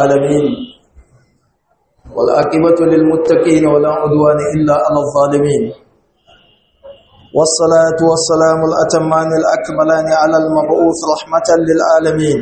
العالمين والعاقبة للمتقين ولا عدوان إلا على الظالمين والصلاة والسلام الأتمان الأكملان على المبعوث رحمة للعالمين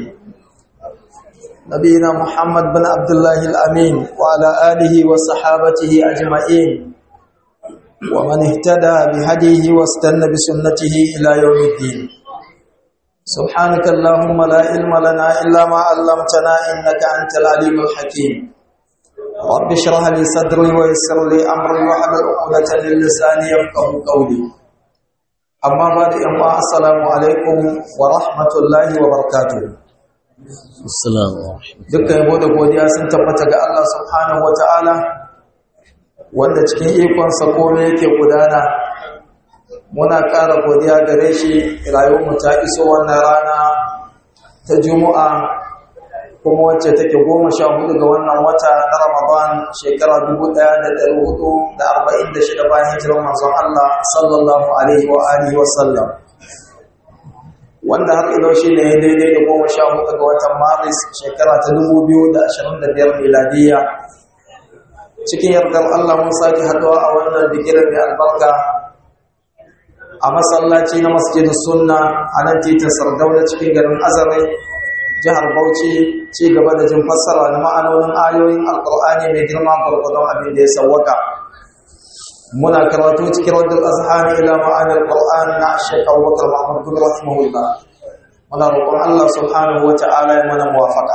نبينا محمد بن عبد الله الأمين وعلى آله وصحابته أجمعين ومن اهتدى بهديه واستنى بسنته إلى يوم الدين سبحانك اللهم لا علم لنا إلا ما علمتنا إنك أنت العليم الحكيم رب اشرح لي صدري ويسر لي أمري واحلل عقدة من لساني يفقهوا قولي أما بعد أما السلام عليكم ورحمة الله وبركاته Assalamu dukkan yabo da godiya sun tabbata ga Allah subhanahu wataala wanda cikin ikonsa komai yake gudana muna ƙara godiya gare shi rayuwarmu ta iso wannan rana ta juma'a kuma wacce take goma sha hudu ga wannan wata na ramadan shekara dubu ɗaya da ɗari hudu da arba'in da shida bayan hijirar manzon Allah sallallahu alaihi wa alihi wa sallam wanda har ilo shi ne daidai da goma sha hudu ga watan maris shekara ta dubu biyu da ashirin da biyar miladiyya cikin yardar Allah mun sake haɗuwa a wannan bikirar mai albarka a masallaci na masjidin sunna a nan titin sardauna cikin garin azare jihar bauchi ci gaba da jin fassara na ma'anonin ayoyin alkur'ani mai girma gwargwadon abin da ya sawwaka muna karatu cikin wadda azhani ila ma'anar qur'an na shekh abubakar mahmud bin rahimahullah muna roƙon Allah subhanahu wa ta'ala ya mana muwafaqa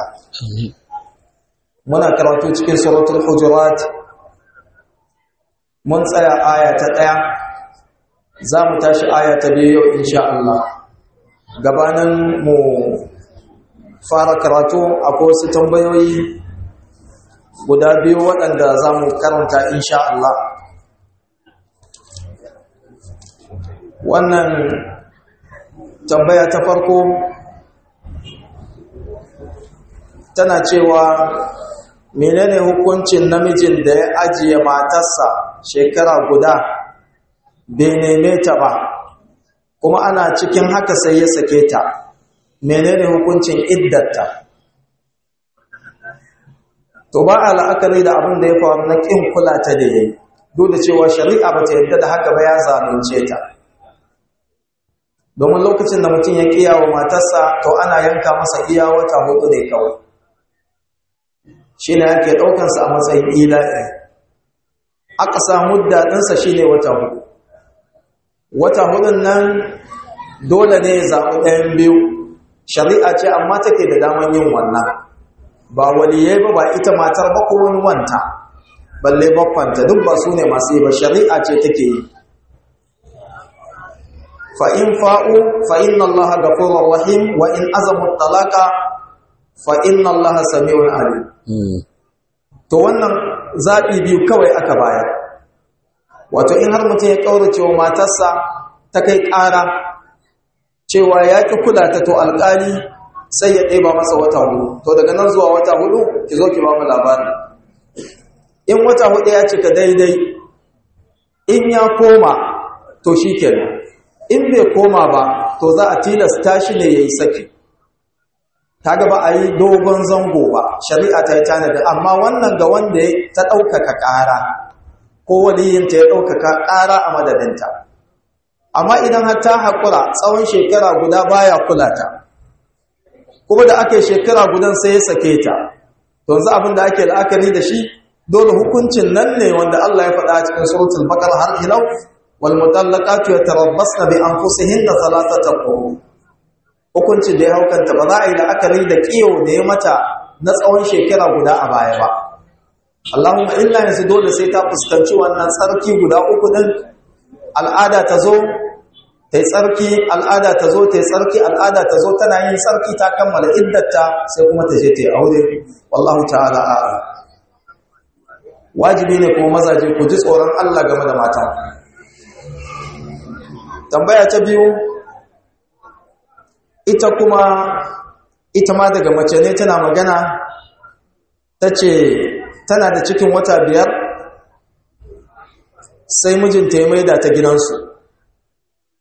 muna karatu cikin suratul hujurat mun tsaya aya ta ɗaya za mu tashi aya ta biyu yau insha Allah gabanin mu fara karatu akwai wasu tambayoyi guda biyu waɗanda za mu karanta insha Allah wannan tambaya ta farko tana cewa menene hukuncin namijin da ya ajiye matarsa shekara guda bai neme ta ba kuma ana cikin haka sai ya sake ta menene hukuncin iddatta to ba a la'akari da abin da ya faru na ƙin kula ta da yayi duk da cewa shari'a ba ta yadda da haka ba ya zalunce ta domin lokacin da mutum ya kiya wa matarsa to ana yanka masa iya wata hudu ne kawai shi ne ake ɗaukansa a matsayin ila'i aka samu daɗinsa shi ne wata hudu wata hudun nan dole ne ya zaɓi ɗayan biyu shari'a ce amma take da daman yin wannan ba waliyai ba ba ita matar ba ko wani wanta balle bakwanta duk ba su ne masu yi ba shari'a ce take yi fa'in fa'u fa'in Allah ga rahim wa in azamun talaka fa'in Allah sami'un alim to wannan zaɓi biyu kawai aka bayar wato in har mutum ya ƙaurace wa matarsa ta kai ƙara cewa ya ƙi kula ta to alƙali sai ya ɗeba masa wata hudu to daga nan zuwa wata hudu ki zo ki ba mu labari in wata hudu ya cika daidai in ya koma to shi kenan in bai koma ba to za a tilasta shi ne ya yi saki ta gaba a yi dogon zango ba shari'a ta yi tanadi amma wannan ga wanda ta ɗaukaka ƙara ko waliyinta ya ɗaukaka ƙara a madadinta amma idan har ta haƙura tsawon shekara guda baya kula ta kuma da aka yi shekara gudan sai ya sake ta to za abin da ake la'akari da shi dole hukuncin nan ne wanda Allah ya faɗa a cikin suratul baqara har ilau wal mutallaqatu yatarabbasna bi anfusihinna thalathata quru hukuncin da ya haukanta ba za a yi la'akari da kiyo da ya mata na tsawon shekara guda a baya ba Allahumma illa yanzu dole sai ta fuskanci wannan tsarki guda uku din al'ada ta zo ta yi tsarki al'ada ta zo ta yi tsarki al'ada ta zo tana yin tsarki ta kammala iddata sai kuma ta je ta yi aure wallahu ta'ala a'a wajibi ne kuma mazaje ku ji tsoron Allah game da mata tambaya ta biyu ita kuma ita ma daga mace ne tana magana ta ce tana da cikin wata biyar sai mijinta ya maida ta gidansu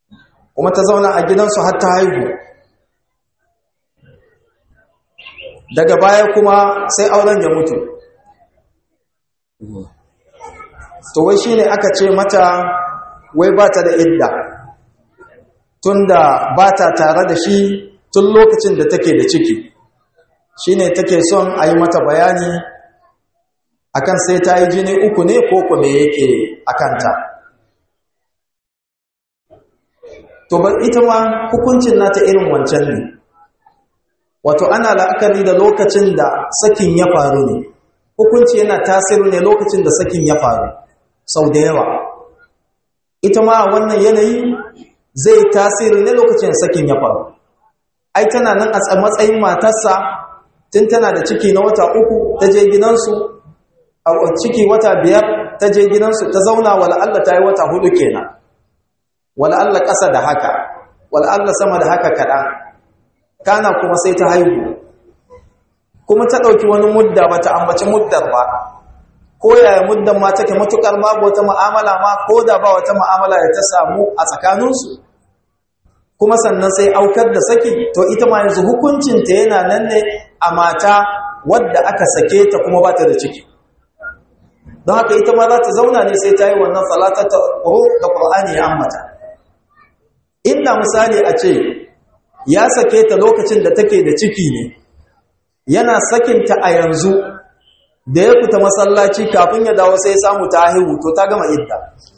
kuma ta zauna a gidansu har ta haihu daga baya kuma sai auren ya mutu to wai shine aka ce mata wai ba ta da idda tunda ba ta tare da shi tun lokacin da take da ciki shine take son a yi mata bayani akan sai ta yi jini uku ne ko kuma yake akanta to ba ita ma hukuncin nata irin wancan ne wato ana la'akari da lokacin da sakin ya faru ne hukunci yana tasiri ne lokacin da sakin ya faru sau da yawa ita ma wannan yanayi zai tasiri ne lokacin sakin ya faru ai tana nan a matsayin matarsa tun tana da ciki na wata uku ta je gidansu a ciki wata biyar ta je gidansu ta zauna wala'alla ta yi wata hudu kenan wala'alla ƙasa da haka wala'alla sama da haka kaɗan kana kuma sai ta haihu kuma ta ɗauki wani mudda ba ta ambaci muddar ba ko yaya muddan ma take matuƙar babu wata mu'amala ma ko da ba wata mu'amala da ta samu a tsakaninsu kuma sannan sai aukar da saki to ita ma yanzu hukuncinta yana nan ne a mata wadda aka sake ta kuma ba ta da ciki don haka ita ma za ta zauna ne sai ta yi wannan salatar ta da ƙur'ani ya ambata inda misali a ce ya sake ta lokacin da take da ciki ne yana sakinta a yanzu da ya fita masallaci kafin ya dawo sai samu ta haihu to ta gama idda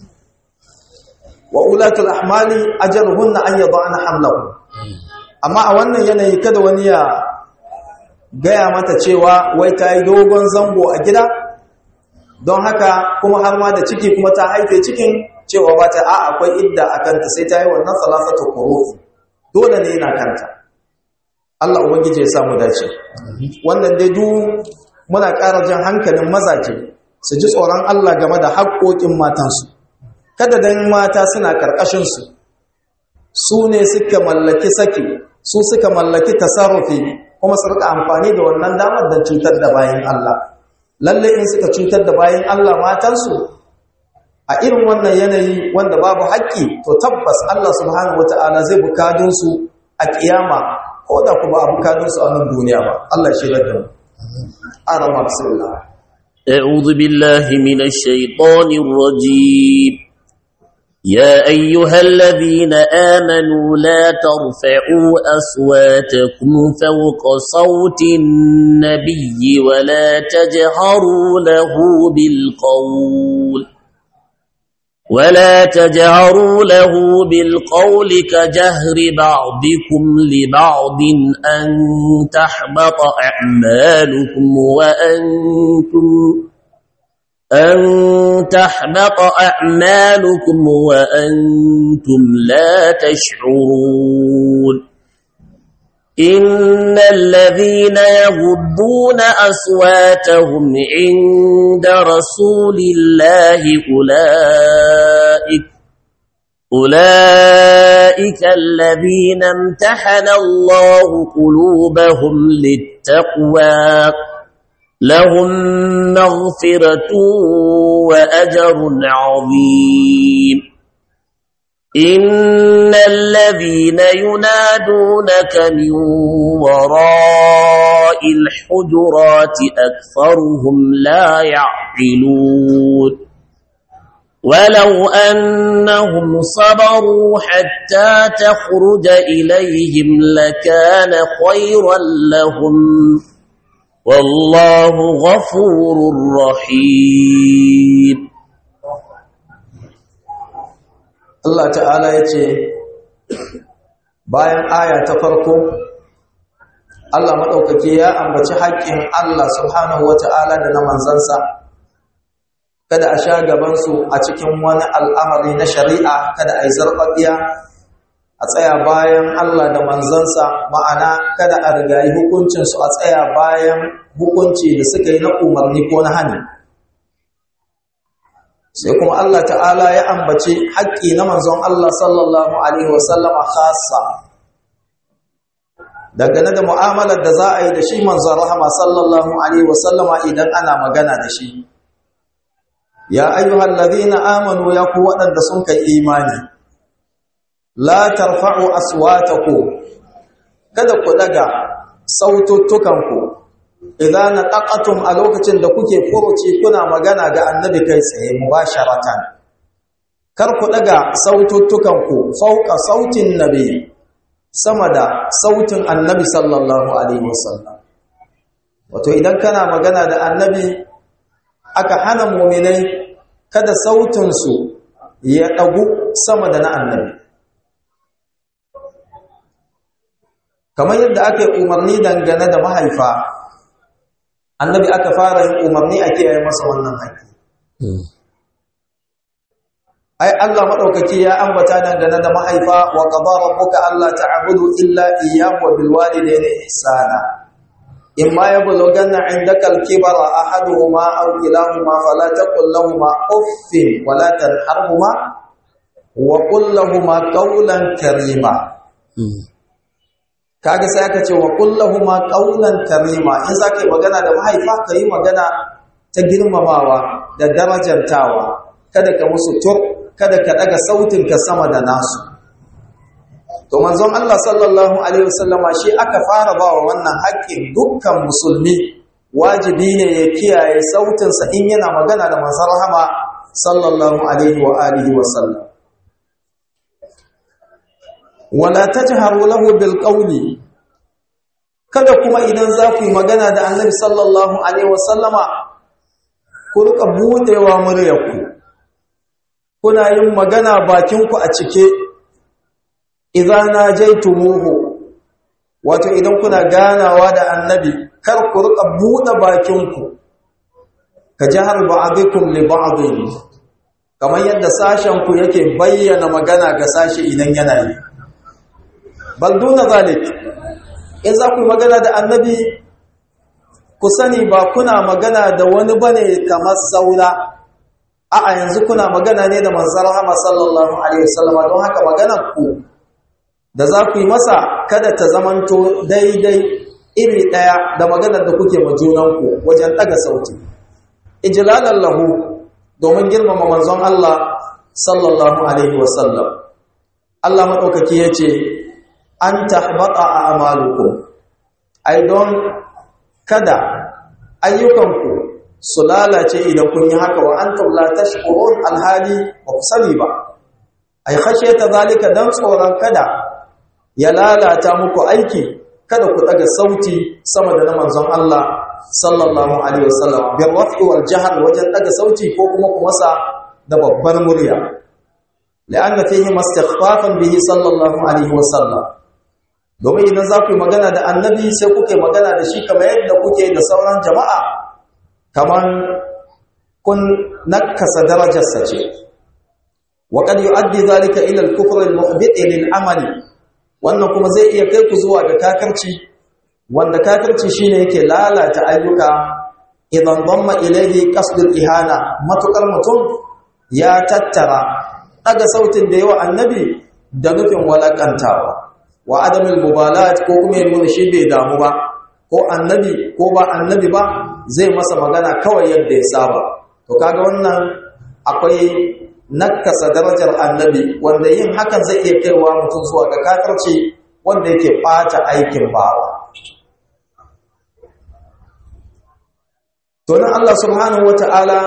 wa ulatul ahmali ajaluhunna an yad'ana hamlahu amma a wannan yanayi kada wani ya gaya mata cewa wai ta yi dogon zango a gida don haka kuma har ma da ciki kuma ta haife cikin cewa ba ta a akwai idda a kanta sai ta yi wannan salasatu quruf dole ne yana kanta Allah ubangiji ya samu dace wannan dai duk muna ƙara jan hankalin mazaje su ji tsoron Allah game da haƙoƙin matansu kada dan mata suna karkashin su su ne suka mallaki saki su suka mallaki tasarrufi kuma su rika amfani da wannan damar don cutar da bayan Allah lalle in suka cutar da bayan Allah matansu a irin wannan yanayi wanda babu haƙƙi to tabbas Allah subhanahu wata'ala zai bukadun su a kiyama ko da kuma a bukadun su a nan duniya ba Allah shi da mu arama bismillah أعوذ بالله من الشيطان الرجيم يا أيها الذين آمنوا لا ترفعوا أصواتكم فوق صوت النبي ولا تجهروا له بالقول ولا تجهروا له بالقول كجهر بعضكم لبعض أن تحبط أعمالكم وأنتم أن تحبط أعمالكم وأنتم لا تشعرون إن الذين يغضون أصواتهم عند رسول الله أولئك أولئك الذين امتحن الله قلوبهم للتقوى لهم مغفرة وأجر عظيم إن الذين ينادونك من وراء الحجرات أكثرهم لا يعقلون ولو أنهم صبروا حتى تخرج إليهم لكان خيرا لهم والله غفور رحيم Allah ta'ala ya ce bayan aya ta farko Allah maɗaukaki ya ambaci haƙƙin Allah subhanahu wata'ala da na manzansa kada a sha gabansu a cikin wani al'amari na shari'a kada a yi zarɓaɓiya a tsaya bayan Allah da manzansa ma'ana kada a rigayi hukuncinsu a tsaya bayan hukunci da suka yi na umarni ko na hani sai kuma Allah ta'ala ya ambaci haƙƙi na manzon Allah sallallahu alaihi wasallama khassa dangane da mu'amalar da za a yi da shi manzon rahama sallallahu alaihi wasallama idan ana magana da shi ya ayyuhal ladhina amanu ya ku waɗanda sun kai imani la tarfa'u aswatakum kada ku daga saututtukanku idan naqatum a lokacin da kuke furuci kuna magana ga annabi kai tsaye mubasharatan kar ku daga saututtukan ku fauka sautin nabi sama da sautin annabi sallallahu alaihi wasallam wato idan kana magana da annabi aka hana mu'minai kada sautin su ya dagu sama da na annabi kamar yadda aka yi umarni dangane da mahaifa annabi aka fara yin umarni a kiyaye masa wannan haƙƙi ai Allah madaukaki ya ambata dangane da mahaifa wa qadara rabbuka alla ta'budu illa iyyahu wa bil walidayni ihsana imma yablughanna 'indaka al-kibara ahaduhuma aw kilahuma fala taqul lahumu uffin wa la tanharhuma wa qul lahumu qawlan karima kaga sai aka ce wa kullahuma qawlan karima in zaka yi magana da mahaifa ka yi magana ta girmamawa da darajantawa kada ka musu tur kada ka daga sautin ka sama da nasu to manzon Allah sallallahu alaihi wasallama shi aka fara ba wa wannan haƙƙin dukkan musulmi wajibi ne ya kiyaye sautin sa in yana magana da manzon rahama sallallahu alaihi wa alihi wasallam wala tajharu lahu bil qawli kada kuma idan za ku yi magana da annabi sallallahu alaihi wasallama ku rika budewa muryarku kuna yin magana bakinku a cike idan najaitumuhu wato idan kuna ganawa da annabi kar ku rika bude bakinku ka jahar ba'dikum li ba'din kamar yadda sashen ku yake bayyana magana ga sashi idan yana yi bal duna zalik in za ku magana da annabi ku sani ba kuna magana da wani bane kamar saura a'a yanzu kuna magana ne da manzon Rahama sallallahu alaihi wasallam don haka maganar ku da za ku yi masa kada ta zamanto daidai iri daya da maganar da kuke ma junanku wajen daga sauti ijlalan lahu domin girmama manzon Allah sallallahu alaihi wasallam Allah madaukaki yace an tahbata a amalukum ai don kada ayyukanku su lalace idan kun yi haka wa antum la tashkurun alhali ba ku sani ba ai khashiyata zalika dan tsoron kada ya lalata muku aiki kada ku daga sauti sama da na manzon Allah sallallahu alaihi wasallam bil raf'i wal jahr wajen daga sauti ko kuma ku masa da babbar murya la'anna fihi mastighfafan bihi sallallahu alaihi wasallam domin idan za ku yi magana da annabi sai kuka yi magana da shi kamar yadda kuke da sauran jama'a kamar kun nakasa darajarsa ce wa qad yu'addi zalika ila al-kufr al-muhbit lil-amali wannan kuma zai iya kai ku zuwa ga kakarci wanda kakarci shine yake lalata ayyuka idan damma ilayhi qasdul ihana matukar mutum ya tattara daga sautin da yawa annabi da nufin walakantawa wa adamul mubalat ko kuma yin shi bai damu ba ko annabi ko ba annabi ba zai masa magana kawai yadda ya saba to kaga wannan akwai nakasa darajar annabi wanda yin hakan zai iya kaiwa mutum zuwa ga kafirci wanda yake bata aikin bawa to nan Allah subhanahu wataala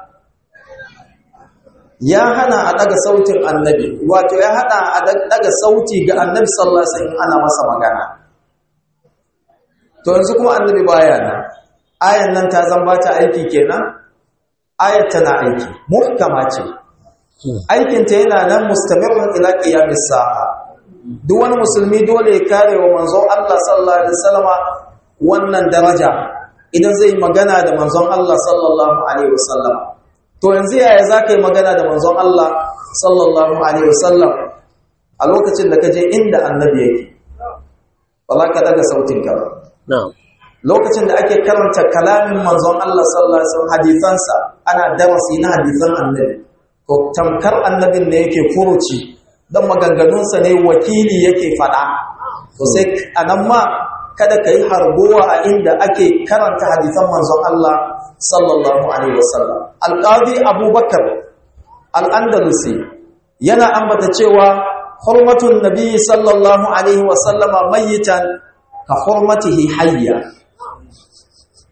ya hana a daga sautin annabi wato ya hada a daga sauti ga annabi sallallahu alaihi wasallam ana masa magana to yanzu kuma annabi baya nan ayan nan ta zan bata aiki kenan ayat tana aiki muhkama ce aikin ta yana nan mustamirun ila qiyamis sa'a duk wani musulmi dole ya kare wa manzon Allah sallallahu alaihi wasallama wannan daraja idan zai magana da manzon Allah sallallahu alaihi wasallama to yanzu yaya za ka yi magana da manzon Allah sallallahu Alaihi wasallam a lokacin da ka je inda annabi yake ba za ka daga sautinka ba lokacin da ake karanta kalamin manzon Allah sallallahu Alaihi wasallam hadisansa ana darasi na hadisan annabi ko tamkar annabin ne yake furuci don maganganunsa ne wakili yake faɗa to sai a nan ma kada ka yi harbowa a inda ake karanta hadisan manzon Allah sallallahu alaihi wasallam alqadi abubakar al-andalusi yana ambata cewa hurmatun nabi sallallahu alaihi wasallama mayitan ka hurmatihi hayya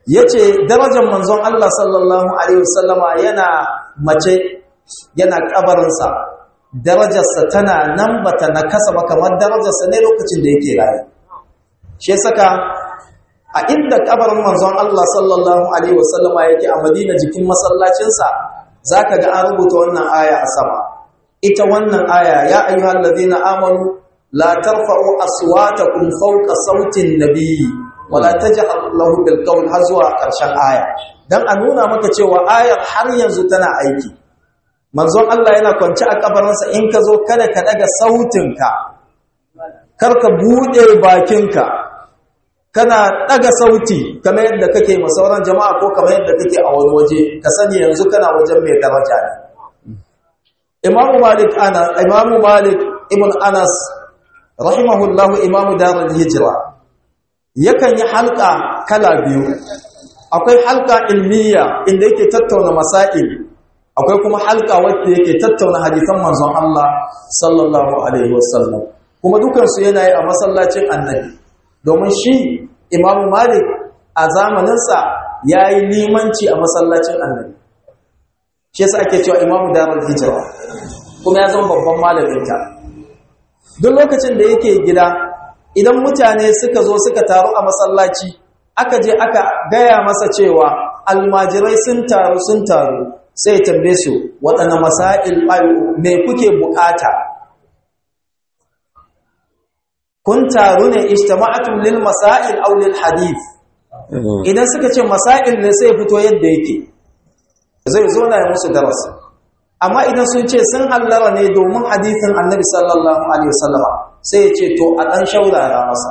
yace darajar manzon Allah sallallahu alaihi wasallama yana mace yana kabarinsa darajarsa tana nan bata nakasa ba kamar darajarsa ne lokacin da yake rayu shi saka a inda kabarin manzon Allah sallallahu alaihi wasallama yake a Madina jikin masallacinsa zaka ga an rubuta wannan aya a sama ita wannan aya ya ayyuhal ladina amanu la tarfa'u aswatakum fawqa sautin nabiyyi wa la tajhar lahu bil qawl har zuwa karshen aya dan a nuna maka cewa ayar har yanzu tana aiki manzon Allah yana kwance a kabarinsa in ka zo kada ka daga sautinka kar ka bude bakinka kana daga sauti kamar yadda kake ma sauran jama'a ko kamar yadda kake a wani waje ka sani yanzu kana wajen mai daraja ne Imam Malik ana Imam Malik ibn Anas rahimahullahu Imam Darul Hijra yakan yi halka kala biyu akwai halka ilmiya inda yake tattauna masail akwai kuma halka wacce yake tattauna hadisan manzon Allah sallallahu alaihi wasallam kuma dukansu yana yi a masallacin annabi domin shi imamu malik a zamaninsa ya yi limanci a masallacin annabi shi yasa ake cewa imamu darul hijira kuma ya zama babban malaminta duk lokacin da yake gida idan mutane suka zo suka taru a masallaci aka je aka gaya masa cewa almajirai sun taru sun taru sai tambaye su waɗanne masail me kuke bukata kun taru ne ijtama'atum lil masail aw lil hadith idan suka ce masail ne sai fito yadda yake zai zo na musu darasi amma idan sun ce sun hallara ne domin hadithin annabi sallallahu alaihi wasallam sai ya ce to a dan shaurara masa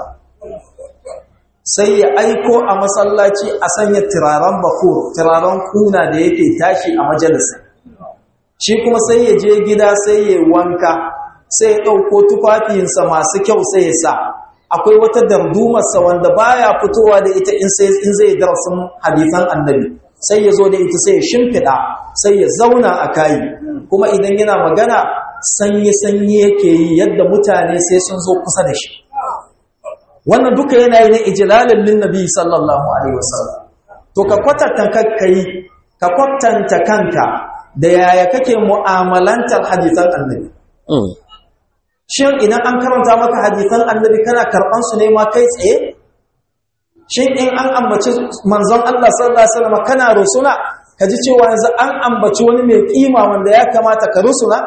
sai ya aiko a masallaci a sanya turaren bakur turaren kuna da yake tashi a majalisa shi kuma sai ya je gida sai ya wanka sai ya ɗauko tufafinsa masu kyau sai ya sa akwai wata dardumarsa wanda baya fitowa da ita in zai darasin hadisan annabi sai ya zo da ita sai ya shimfiɗa sai ya zauna a kayi kuma idan yana magana sanyi-sanyi yake yi yadda mutane sai sun zo kusa da shi wannan duka yana yi na ijilalin linnabi sallallahu alaihi wasallam to ka kwatanta kakkai ka kwatanta kanka da yaya kake mu'amalantar hadisan annabi shin idan an karanta maka hadisan annabi kana karban su ne ma kai tsaye shin in an ambaci manzon Allah sallallahu alaihi wasallam kana rusuna kaji cewa yanzu an ambaci wani mai kima wanda ya kamata ka rusuna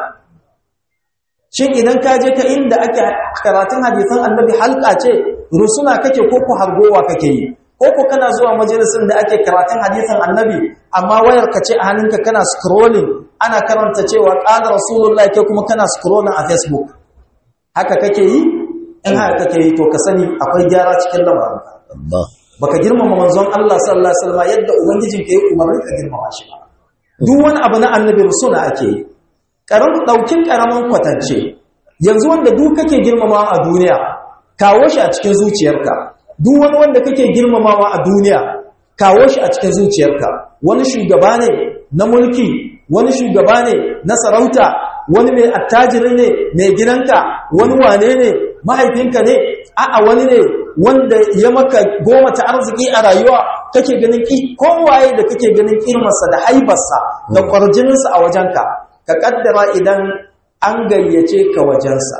shin idan ka je ka inda ake karatun hadisan annabi halka ce rusuna kake ko ku hargowa kake yi ko ku kana zuwa majalisin da ake karatun hadisan annabi amma wayar ka ce a hannunka kana scrolling ana karanta cewa qala rasulullahi kai kuma kana scrolling a facebook haka kake yi in haka kake yi to ka sani akwai gyara cikin lamarinka baka girmama manzon Allah sallallahu alaihi wasallam yadda ubangijin ka yi umarni ka girmama shi ba duk wani abu na annabi rusuna ake yi karamin daukin karaman kwatance yanzu wanda duk kake girmamawa a duniya kawo shi a cikin zuciyarka duk wani wanda kake girmamawa a duniya kawo shi a cikin zuciyarka wani shugaba ne na mulki wani shugaba ne na sarauta wani mai attajiri ne mai gidanka wani wane ne mahaifinka ne a'a wani ne wanda ya maka goma ta arziki a rayuwa kake ganin ki kowaye da kake ganin kirmarsa da haibarsa da kwarjininsa a wajenka ka kaddara idan an gayyace ka wajensa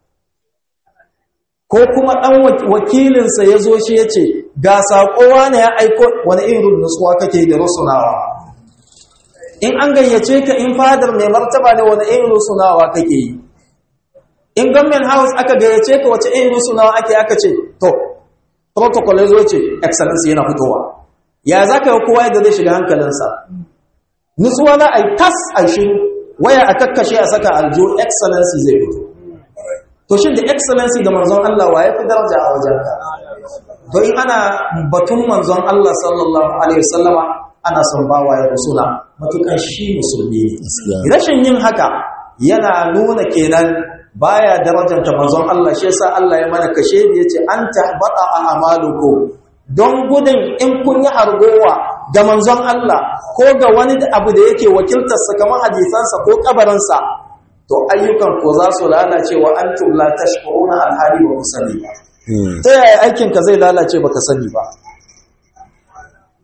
ko kuma ɗan wakilinsa ya zo shi ya ce ga saƙowa ne ya aiko wani irin nutsuwa kake da rusunawa in an gayyace ka in fadar mai martaba ne wani irin rusunawa kake yi in government house aka gayyace ka wace irin rusunawa ake aka ce to protocol ya zo ce excellence yana fitowa ya za ka yi kowa yadda zai shiga hankalinsa nutsuwa za a yi tas a shiru waya a kakkashe a saka aljo excellency zai fito to shi da excellency da manzon Allah wa ya fi daraja a wajen ka to in ana batun manzon Allah sallallahu alaihi wasallama ana son bawa ya rusula matukan shi musulmi ne rashin yin haka yana nuna kenan baya darajanta manzon Allah shi yasa Allah ya mana kashe da yace an tahbata a amalukum don gudun in kun yi hargowa ga manzon Allah ko ga wani abu da yake wakiltar sa kamar hadisansa ko kabarinsa to ayyukan ko za su lalace wa antum la tashkuruna alhali wa musali ta yaya aikin ka zai lalace baka sani ba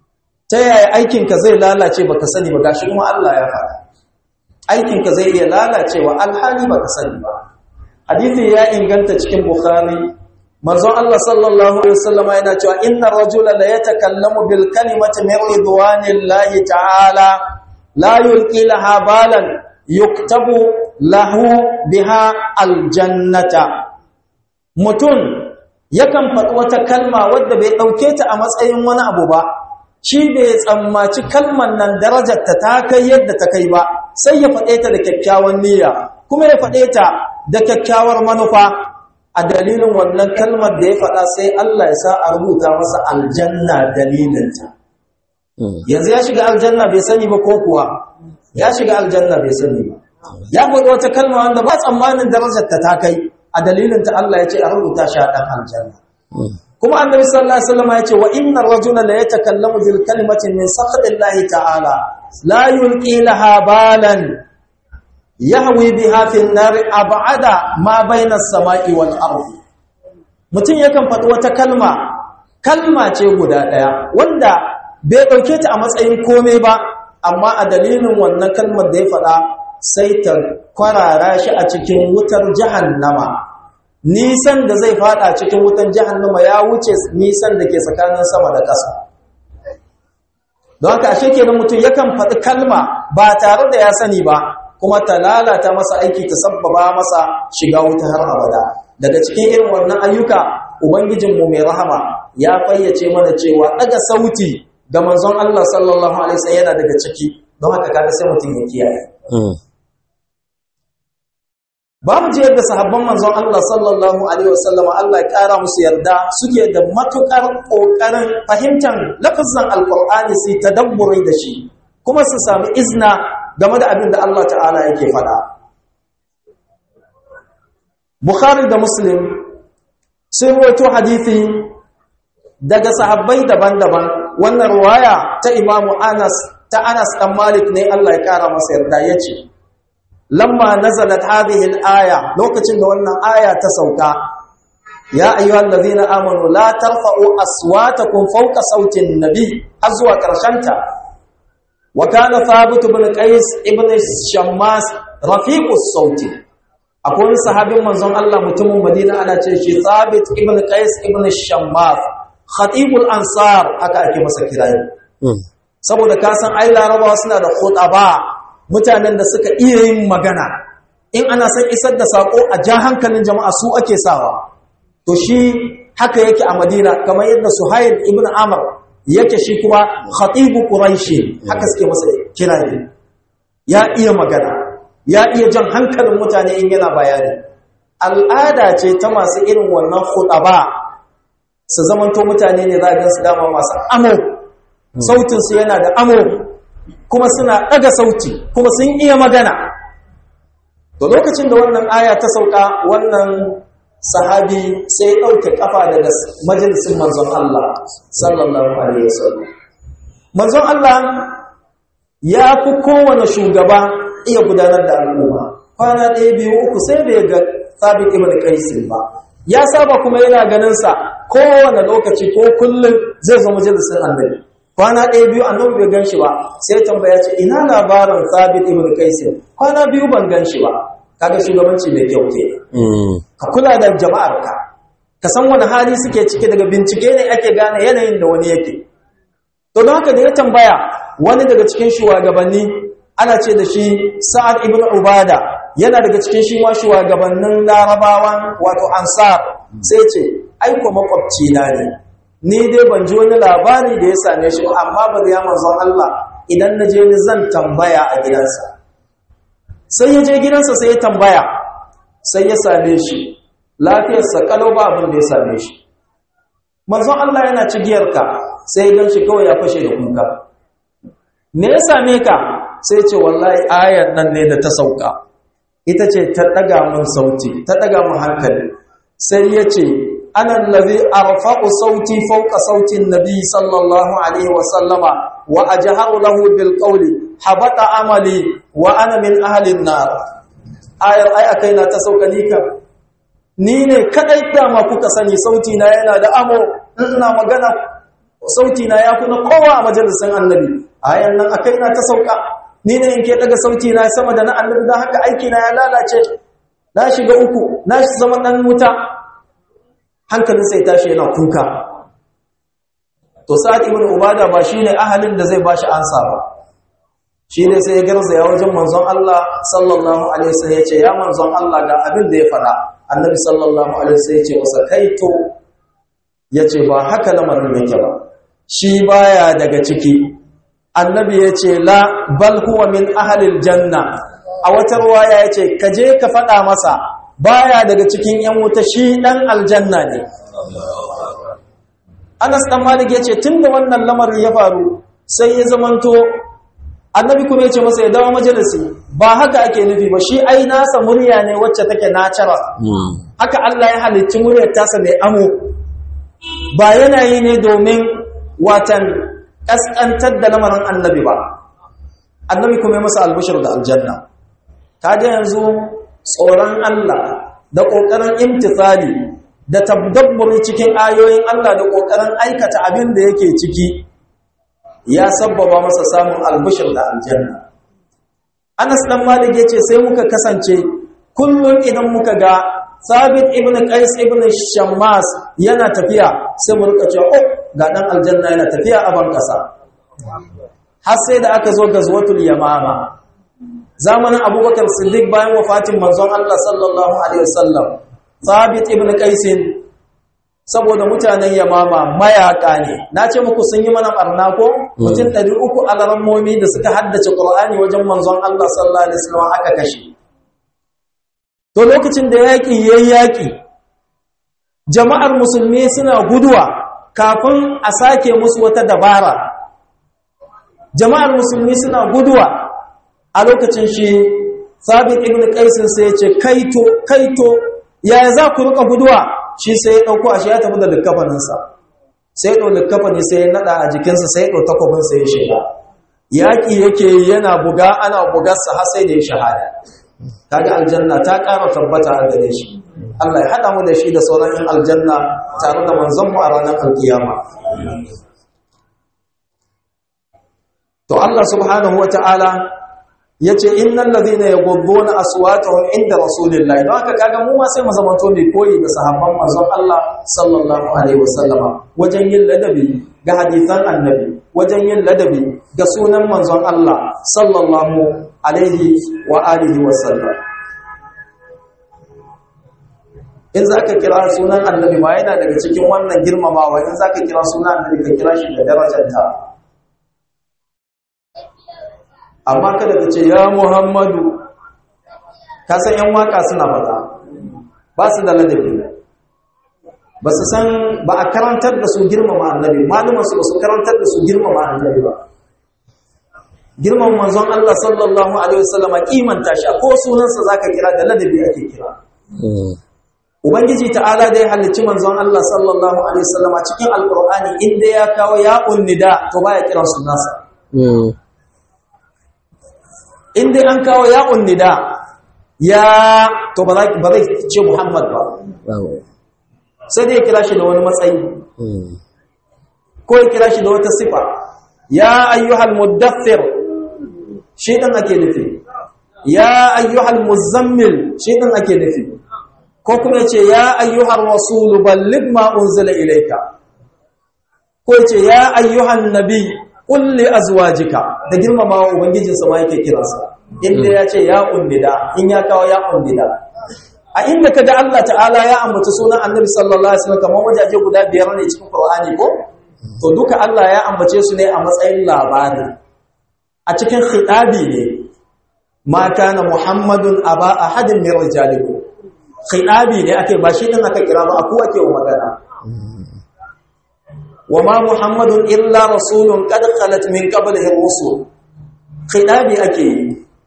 ta yaya aikinka zai lalace baka sani ba gashi kuma Allah ya faɗa aikinka zai iya lalacewa alhali baka sani ba hadisi ya inganta cikin bukhari manzon Allah sallallahu alaihi wasallam yana cewa inna rajula la yatakallamu bil kalimati min ridwanillahi ta'ala la yulqi laha balan yuktabu lahu biha aljannata mutum yakan faɗi wata kalma wadda bai ɗauke ta a matsayin wani abu ba shi bai tsammaci kalman nan darajarta ta kai yadda ta kai ba sai ya faɗe ta da kyakkyawan niyya kuma ya faɗe ta da kyakkyawar manufa a dalilin wannan kalmar da ya faɗa sai Allah ya sa a rubuta masa aljanna dalilinta yanzu ya shiga aljanna bai sani ba ko kuwa ya shiga aljanna bai sani ba ya faɗi wata kalma wanda ba tsammanin darajarta ta kai a dalilinta Allah ya ce a rubuta shi a ɗan aljanna kuma annabi sallallahu alaihi wasallam ya ce wa innar rajula la yatakallamu bil kalimati min sakhatillahi ta'ala la yulqi laha balan yahwi biha fi an-nar ab'ada ma bayna as-sama'i wal ardi mutum yakan faɗi wata kalma kalma ce guda ɗaya wanda bai ɗauke ta a matsayin komai ba amma a dalilin wannan kalmar da ya faɗa sai ta kwarara shi a cikin wutar jahannama nisan da zai fada cikin wutan jahannama ya wuce nisan da ke tsakanin sama da ƙasa don haka ashe kenan mutum yakan faɗi kalma ba tare da ya sani ba kuma ta lalata masa aiki ta sabbaba masa shiga wuta har abada daga cikin irin wannan ayyuka ubangijinmu mai rahama ya fayyace mana cewa daga sauti ga manzon Allah sallallahu alaihi wasallam yana daga ciki don haka kaga sai mutum ya kiyaye babu ji yadda sahabban manzon Allah sallallahu alaihi wasallam Allah ya kara musu yarda suke da matukar kokarin fahimtar lafazin alqur'ani sai tadabburi da shi kuma su sami izna game da abin da Allah ta'ala yake faɗa Bukhari da Muslim sun rawaito hadisi daga sahabbai daban-daban wannan ruwaya ta Imam Anas ta Anas dan Malik ne Allah ya kara masa yarda yace lamma nazalat hadhihi al-aya lokacin da wannan aya ta sauka ya ayyuhal ladhina amanu la tarfa'u aswatakum fawqa sauti an-nabi azwa karshanta wa kana thabit ibn qais ibn shammas rafiqu sauti akwai sahabin manzon Allah mutumin Madina ana ce shi thabit ibn qais ibn shammas khatibul ansar aka ake masa kirayi saboda kasan ai larabawa suna da khutaba mutanen da suka iya yin magana in ana son isar da sako a ja hankalin jama'a su ake sawa to shi haka yake a madina kamar yadda suhail ibn amr yake shi kuma khatibu quraishi haka suke masa kirari ya iya magana ya iya jan hankalin mutane in yana bayani al'ada ce ta masu irin wannan khutaba su zamanto mutane ne za a gansu dama masu amo sautinsu yana da amo kuma suna ɗaga sauti kuma sun iya magana to lokacin da wannan aya ta sauka wannan sahabi sai ɗauke ƙafa daga majalisin manzon Allah sallallahu alaihi wasallam manzon Allah ya fi kowane shugaba iya gudanar da al'umma kwana ɗaya biyu uku sai bai ga sabit ibn qais ba ya saba kuma yana ganin sa kowane lokaci ko kullum zai zo majalisin annabi kwana ɗaya biyu annabi bai gan shi ba sai tambaya ce ina labarin sabit ibn qais kwana biyu ban gan shi ba kaga shugabanci mai kyau ke ka kula da jama'ar ka ka san wani hali suke ciki daga bincike ne ake gane yanayin da wani yake to don haka da ya tambaya wani daga cikin shugabanni ana ce da shi sa'ad ibn ubada yana daga cikin shi ma shugabannin larabawan wato ansar sai ce aiko makwabci na ne ni dai ban ji wani labari da ya same shi amma ba da ya manzon Allah idan na je ni zan tambaya a gidansa sai ya je gidansa sai ya tambaya sai ya same shi lafiyarsa kalau ba abin da ya same shi manzon Allah yana cigiyarka sai ya gan shi kawai ya fashe da kuka me ya same ka sai ce wallahi ayar nan ne da ta sauka ita ce ta daga mun sauti ta daga mun hankali sai ya ce ana allazi arfa'u sauti fawqa sauti nabi sallallahu alaihi wa sallama wa ajharu lahu bil qawli habata amali wa ana min ahli an-nar ayar ai akai na ta sauka lika ni ne kadai dama kuka sani sauti na yana da amo ina magana sauti na ya kuna kowa a majalisin annabi ayan nan akai na ta sauka ni ne in ke daga sauti na sama da na annabi dan haka aiki na ya lalace na shiga uku na zama dan wuta hankalin sai tashi yana kuka to sa'ad ibn ubada ba shine ahalin da zai bashi ansa ba shine sai ya garza ya wajen manzon Allah sallallahu alaihi wasallam ya ce ya manzon Allah ga abin da ya faɗa annabi sallallahu alaihi wasallam ya ce masa kaito yace ba haka lamarin yake ba shi baya daga ciki annabi ya ce la bal huwa min ahlil janna a wata ruwaya ya ce ka je ka faɗa masa baya daga cikin ‘yan wuta shi ɗan aljanna ne anas ɗan malik ya ce tun da wannan lamarin ya faru sai ya zamanto annabi kuma ya ce masa ya dawo majalisi ba haka ake nufi ba shi ai nasa murya ne wacce take nacara haka Allah ya halicci muryar tasa mai amo ba yanayi ne domin watan ƙasƙantar da lamarin annabi ba annabi kuma ya masa albishir da aljanna ta ga yanzu tsoron Allah da ƙoƙarin imtithali da tabdabburi cikin ayoyin Allah da ƙoƙarin aikata abin da yake ciki ya sabbaba masa samun albishir da aljanna Anas dan Malik yace sai muka kasance kullum idan muka ga Sabit ibn Qais ibn Shammas yana tafiya sai mu rika cewa oh ga dan aljanna yana tafiya a ban kasa har sai da aka zo gazwatul yamama zamanin Abubakar Siddiq bayan wafatin manzon Allah sallallahu alaihi wasallam Sabit ibn Qais saboda mutanen yamama mayaka ne na ce muku sun yi mana barna ko mutum 300 alarammomi da suka haddace Qur'ani wajen manzon Allah sallallahu alaihi wasallam aka kashe to lokacin da yaƙi ya yi yaƙi jama'ar musulmi suna guduwa kafin a sake musu wata dabara jama'ar musulmi suna guduwa a lokacin shi sabit ibn qaisin sai ya ce kaito kaito yaya za ku rika guduwa shi sai ya dauko ashe ya tafi da likkafaninsa sai ya dau likkafani sai ya nada a jikinsa sai ya dau takwabinsa ya shiga yaƙi yake yana buga ana bugarsa har sai da ya shahada kaga aljanna ta ƙara tabbata a gare shi Allah ya haɗa mu da shi da sauran yin aljanna tare da manzon mu a ranar alkiyama to Allah subhanahu wata'ala yace innal ladhina yaghudduna aswatahum inda rasulillahi don haka kaga mu ma sai mu zamanto mai koyi da sahabban manzon Allah sallallahu alaihi wasallama wajen yin ladabi ga hadisan annabi wajen yin ladabi ga sunan manzon Allah sallallahu alaihi wa alihi wa sallam in zaka kira sunan annabi ma yana daga cikin wannan girmamawa in zaka kira sunan annabi ka kira shi da darajarta amma kada ka ce ya muhammadu ka san yan waka suna faɗa ba su da ladabi ba su san ba a karantar da su girmama annabi malumansu ba su karantar da su girmama annabi ba girman manzon Allah sallallahu alaihi wasallam kimanta shi ko sunansa zaka kira da ladabi ake kira ubangiji ta'ala dai halicci manzon Allah sallallahu alaihi wasallam cikin alqur'ani inda ya kawo ya unnida to baya kiran sunansa inda an kawo ya unnida ya to ba zai ce Muhammad ba sai dai ya kira shi da wani matsayi ko ya kira shi da wata sifa ya ayyuhal muddathir shi ɗin ake nufi ya ayyuhal muzammil shi ɗin ake nufi ko kuma ce ya ayyuhal rasulu balligh ma unzila ilayka ko ce ya ayyuhan nabi qul li azwajika da girmamawa ubangijin sa ma yake kiransa inda ya ce ya unnida in ya kawo ya unnida a inda kaga Allah ta'ala ya ambaci sunan annabi sallallahu alaihi wasallam kamar wajaje guda biyar ne cikin Qur'ani ko to duka Allah ya ambace su ne a matsayin labari a cikin khitabi ne ma kana muhammadun aba ahadin min rijalikum khitabi ne ake ba shi din aka kira ba aku ake wa magana wama muhammadun illa rasulun qad khalat min qablihi ar-rusul khitabi ake yi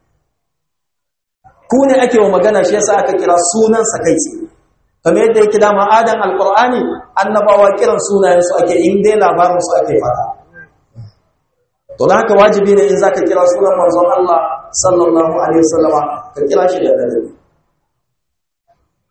ku ne ake wa magana shi yasa aka kira sunan sa kai kamar yadda yake da ma'adan alqur'ani annabawa kiran sunayen su ake in dai labarin su ake fara to da haka wajibi ne in zaka kira sunan manzon Allah sallallahu alaihi wasallama ka kira shi da ladabi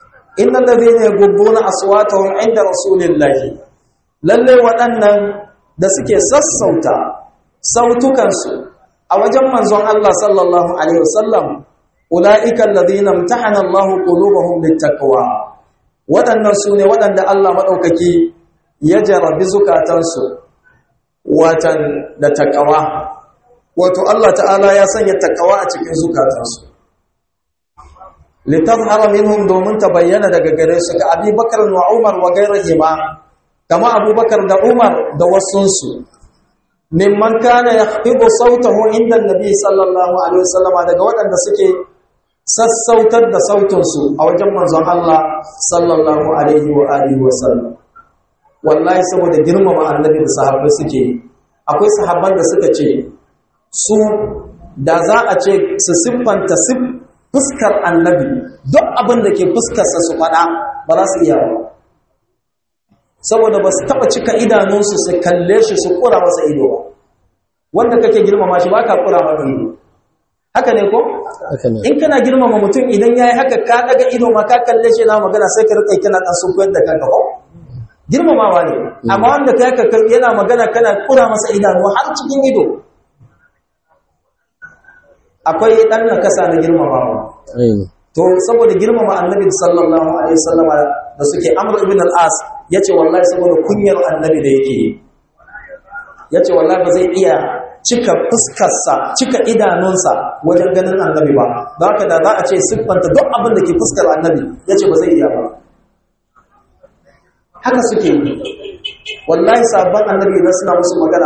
innal ladhina yaghudduna aswatahum inda rasulillahi lalle waɗannan da suke sassauta sautukansu a wajen manzon Allah sallallahu alaihi wasallam ulaika alladhina imtahana Allah qulubahum littaqwa waɗannan su ne waɗanda Allah maɗaukaki ya jarabi zukatansu watan da takawa wato Allah ta'ala ya sanya takawa a cikin zukatansu litazhara minhum domin ta bayyana daga gare su ga Abi Bakar wa Umar wa gairihima kama Abubakar da Umar da wasunsu mimman kana yahfidu sautahu inda Nabi sallallahu alaihi wasallama daga waɗanda suke sassautar da sautinsu a wajen manzon Allah sallallahu alaihi wa alihi wasallam wallahi saboda girmama annabi da sahabbai suke akwai sahabban da suka ce su da za a ce su siffanta fuskar annabi duk abin da ke fuskarsa su faɗa ba za su iya ba saboda ba su taɓa cika idanunsu su kalle shi su ƙura masa ido ba wanda kake girmama shi ba ka ƙura masa ido haka ne ko? in kana girmama mutum idan ya yi haka ka daga ido ma ka kalle shi na magana sai ka rikai kana ɗan sun da kanka ko? girmamawa ne amma wanda ka yaka yana magana kana ƙura masa idanu har cikin ido akwai ɗan na kasa na girmamawa to saboda girmama annabi sallallahu alaihi wasallam da suke amr ibn al-as yace wallahi saboda kunyar annabi da yake yace wallahi ba zai iya cika fuskarsa cika idanunsa wajen ganin annabi ba don haka da za a ce siffanta duk abin da ke fuskar annabi yace ba zai iya ba haka suke wallahi sabon annabi idan suna musu magana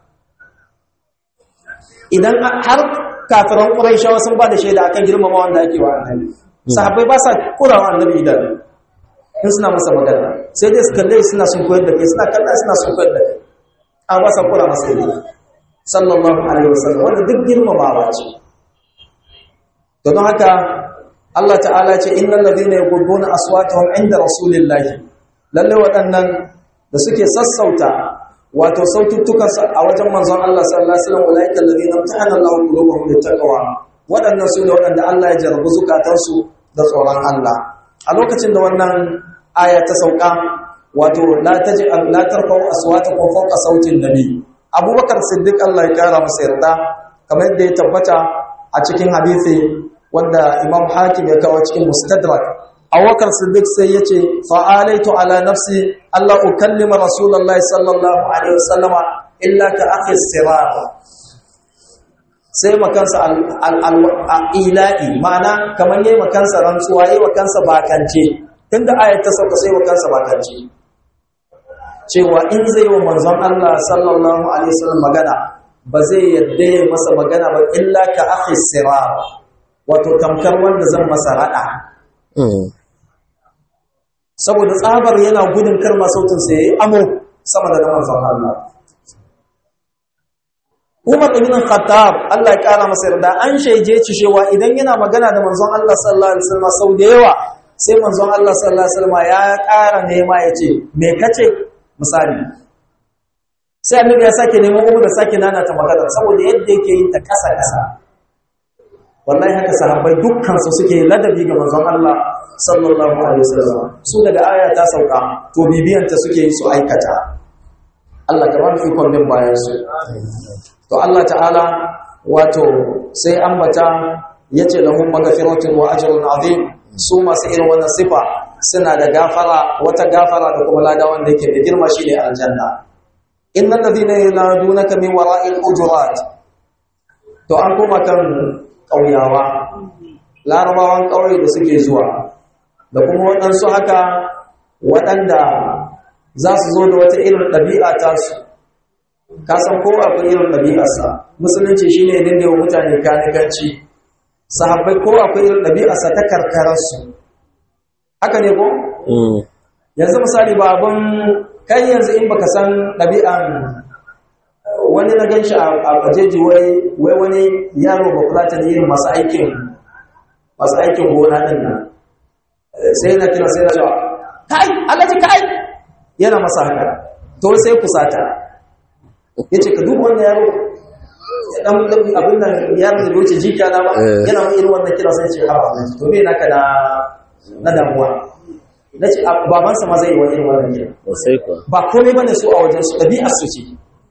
idan har kafiran ƙuraishawa sun ba da shaida akan girmama wanda ake wa annabi sahabbai ba sa kurawa annabi idan in suna masa magana sai dai su kalle suna sun koyar da kai suna kalla suna sun koyar da kai an ba sa kura masa idan sallallahu alaihi wasallam wanda duk girmamawa ce to don haka Allah ta'ala ce innal ladina yaghudduna aswatahum inda rasulillahi lalle waɗannan da suke sassauta wato saututtukansu a wajen manzon Allah sallallahu alaihi wasallam ulaika alladhina imtahana Allahu qulubahum littaqwa waɗannan su ne waɗanda Allah ya jarabu zukatansu da tsoron Allah a lokacin da wannan aya ta sauka wato la taj'al la tarfa'u aswatakum fawqa sautin nabi Abubakar Siddiq Allah ya kara masa yarda kamar yadda ya tabbata a cikin hadisi wanda Imam Hakim ya kawo cikin Mustadrak Abubakar Siddiq sai yace fa'alaitu ala nafsi Allah ukallima Rasulullahi sallallahu alaihi wasallama illa ka akhi sirar sai makansa al-ila'i ma'ana kamar yayi makansa rantsuwa yayi makansa bakance tunda ayat ta sauka sai makansa bakance cewa in zai wa manzon Allah sallallahu alaihi wasallam magana ba zai yadda ya masa magana ba illa ka akhi sirar wato tamkar wanda zan masa rada saboda tsabar yana gudun karma sautin sa yayi amo sama da manzon Allah Umar ibn Khattab Allah ya kara masa yarda an shaije ci cewa idan yana magana da manzon Allah sallallahu alaihi wasallam sau da yawa sai manzon Allah sallallahu alaihi wasallam ya kara nema yace me kace misali sai annabi ya sake neman Umar da sake nana ta magana saboda yadda yake yin ta kasa kasa wallahi haka sahabbai dukkan su suke ladabi ga manzon Allah sallallahu alaihi wasallam su daga aya ta sauka to bibiyanta suke yi su aikata Allah ka ba mu ikon bin bayan su to Allah ta'ala wato sai ambata yace lahum maghfiratun wa ajrun azim su masu irin wannan sifa suna da gafara wata gafara da kuma lada wanda yake da girma shine aljanna innal ladhina yanadunaka min wara'il hujurat to an kuma kan kauyawa larabawan kauye da suke zuwa da kuma waɗansu haka waɗanda za su zo da wata irin ɗabi'a tasu ka san kowa akwai irin ɗabi'arsa musulunci shine ne dinga wa mutane kanikanci sahabbai kowa akwai irin ɗabi'arsa ta karkararsu haka ne ko yanzu misali ba abin kai yanzu in baka san ɗabi'an wani na gan shi a fajeji wai wani yaro ba kula ta yin masu aikin masu aikin gona ɗin nan sai na kira sai na cewa kai alaji kai yana masa haka to sai kusata ya ce ka duk wanda yaro ya dan abin nan yaro da wuce jika na ba yana wani irin wannan kira sai ce ha to me naka na na damuwa na ce babansa ma zai yi wani irin wannan kira sai kuwa ba komai bane su a wajen su ɗabi'ar su ce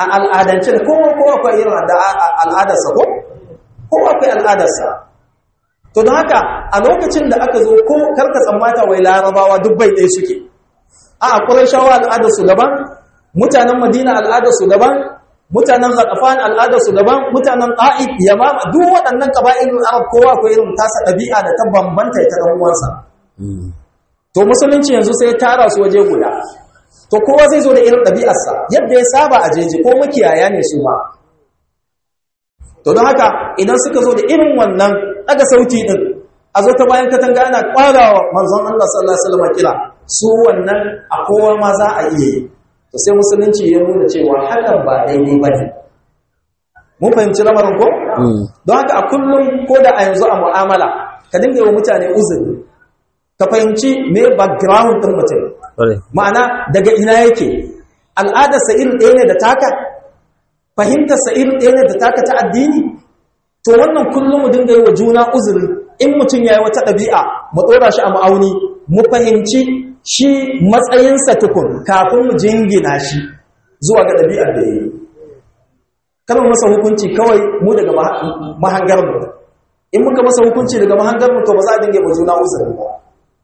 a al'adance da kowa kowa akwai irin al'adarsa ko kowa akwai al'adarsa to don haka a lokacin da aka zo ko karka tsammata wai larabawa duk bai ɗaya suke a akwai shawa al'adarsu daban mutanen madina al'adarsu daban mutanen zaƙafan al'adarsu daban mutanen ƙa'id yamama duk waɗannan ƙaba'ilun arab kowa akwai irin tasa ɗabi'a da ta bambanta ta ɗan uwansa to musulunci yanzu sai ya tara su waje guda to kowa zai zo da irin ɗabi'arsa yadda ya saba a jeji ko makiyaya ne su ba to don haka idan suka zo da irin wannan daga sauti din a zo ta bayan katanga ana ƙwarawa manzon Allah sallallahu alaihi wasallam kira su wannan a kowa ma za a iya yi to sai musulunci ya nuna cewa hakan ba daidai ba ne mun fahimci lamarin ko don haka a kullum ko da a yanzu a mu'amala ka dinga yi wa mutane uzuri ka fahimci me background ɗin mutum ma'ana daga ina yake al'adarsa irin ɗaya ne da taka fahimtarsa irin ɗaya ne da taka ta addini to wannan kullum mu dinga yi wa juna uzuri in mutum ya yi wata ɗabi'a mu ɗora shi a ma'auni mu fahimci shi matsayinsa tukun kafin mu jingina shi zuwa ga ɗabi'ar da ya yi kalmar masa hukunci kawai mu daga mahangar mu in muka masa hukunci daga mahangar mu to ba za a dinga yi wa juna uzuri ba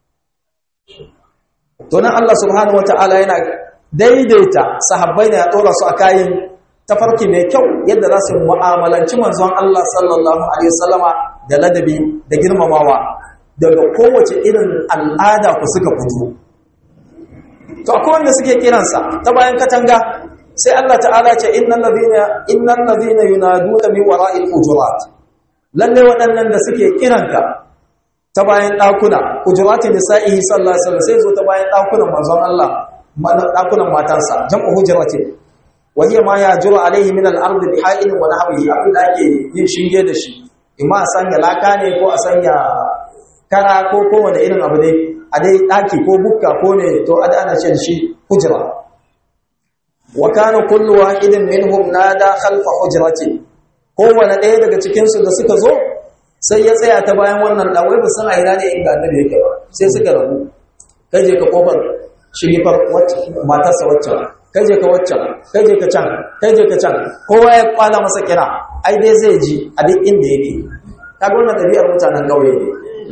to nan Allah subhanahu wataala yana daidaita sahabbai ne ya dora su a kayan tafarki mai kyau yadda za su mu'amalanci manzon Allah sallallahu alaihi wasallama da ladabi da girmamawa daga kowace irin al'ada ku suka fito to akwai wanda suke kiransa ta bayan katanga sai Allah ta'ala ce innal ladina innal ladina yunaduna min wara'il hujurat lalle waɗannan da suke kiranka ta bayan ɗakuna hujuratin nisa'i sallallahu alaihi wasallam sai zo ta bayan ɗakunan manzon Allah ɗakunan matansa jam'u hujuratin wa hiya ma yajru alaihi min al-ard bi ha'in wa nahwihi abin da ake yin shinge da shi imma a sanya laka ne ko a sanya kara ko kowane irin abu ne a dai ɗaki ko bukka ko ne to a ana ce da shi hujra wa kana kullu wahidin minhum nada khalfa hujrati kowane ɗaya daga cikin su da suka zo sai ya tsaya ta bayan wannan dan wai ba san a ina ne inda annabi yake ba sai suka rabu kai je ka kofar shigifar wacce matarsa wacce kai je ka wacce kai je ka can kai je ka can kowa ya kwala masa kira ai dai zai ji a duk inda yake kaga wannan ɗabi'ar mutanen ƙauye ne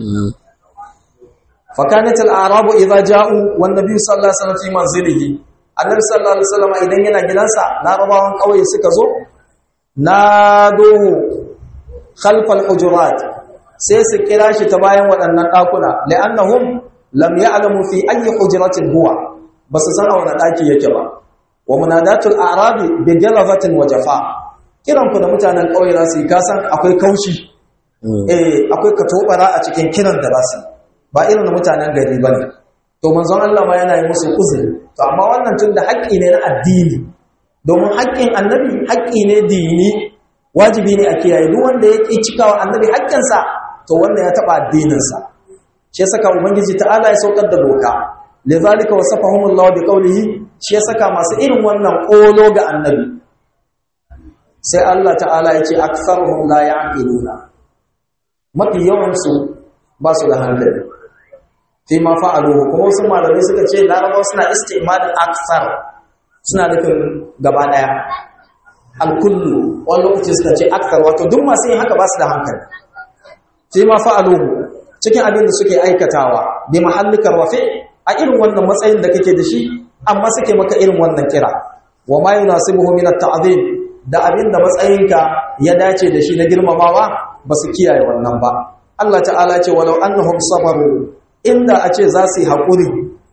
فكانت الاعراب اذا جاءوا والنبي صلى الله عليه وسلم في منزله annabi sallallahu alaihi wasallam idan yana gidansa larabawan kauye suka zo naduhu khalfal hujurat sai su kira shi ta bayan waɗannan ɗakuna la'annahum lam ya'lamu fi ayyi hujratin huwa basu san a wani ɗaki yake ba wa munadatul a'rabi bi jalazatin wa jafa kiran ku da mutanen kauye za su yi kasan akwai kaushi eh akwai katobara a cikin kiran da za su yi ba irin mutanen gari ba ne to manzon Allah ma yana yi musu uzuri to amma wannan tun da haƙƙi ne na addini domin haƙƙin annabi haƙƙi ne dini wajibi ne a kiyaye duk wanda ya ƙi cikawa annabi haƙƙinsa to wannan ya taɓa addininsa shi ya saka ubangiji ta'ala ya saukar da doka lizalika wasafahumullahu bi qawlihi shi ya saka masu irin wannan ƙolo ga annabi sai Allah ta'ala ya ce aktharuhum la ya'qiluna mafi yawansu ba su da hankali fi ma fa'aluhu kuma wasu malamai suka ce larabawa suna istimalin aksar suna nufin gaba daya alkullu wani lokaci suka ce aksar wato duk masu yin haka ba su da hankali fi ma fa'aluhu cikin abin da suke aikatawa bi mahallikar wafe a irin wannan matsayin da kake da shi amma suke maka irin wannan kira wa ma yunasibuhu min at-ta'zim da abin da matsayinka ya dace da shi na girmamawa ba su kiyaye wannan ba Allah ta'ala ce walau annahum sabaru inda a ce za su yi haƙuri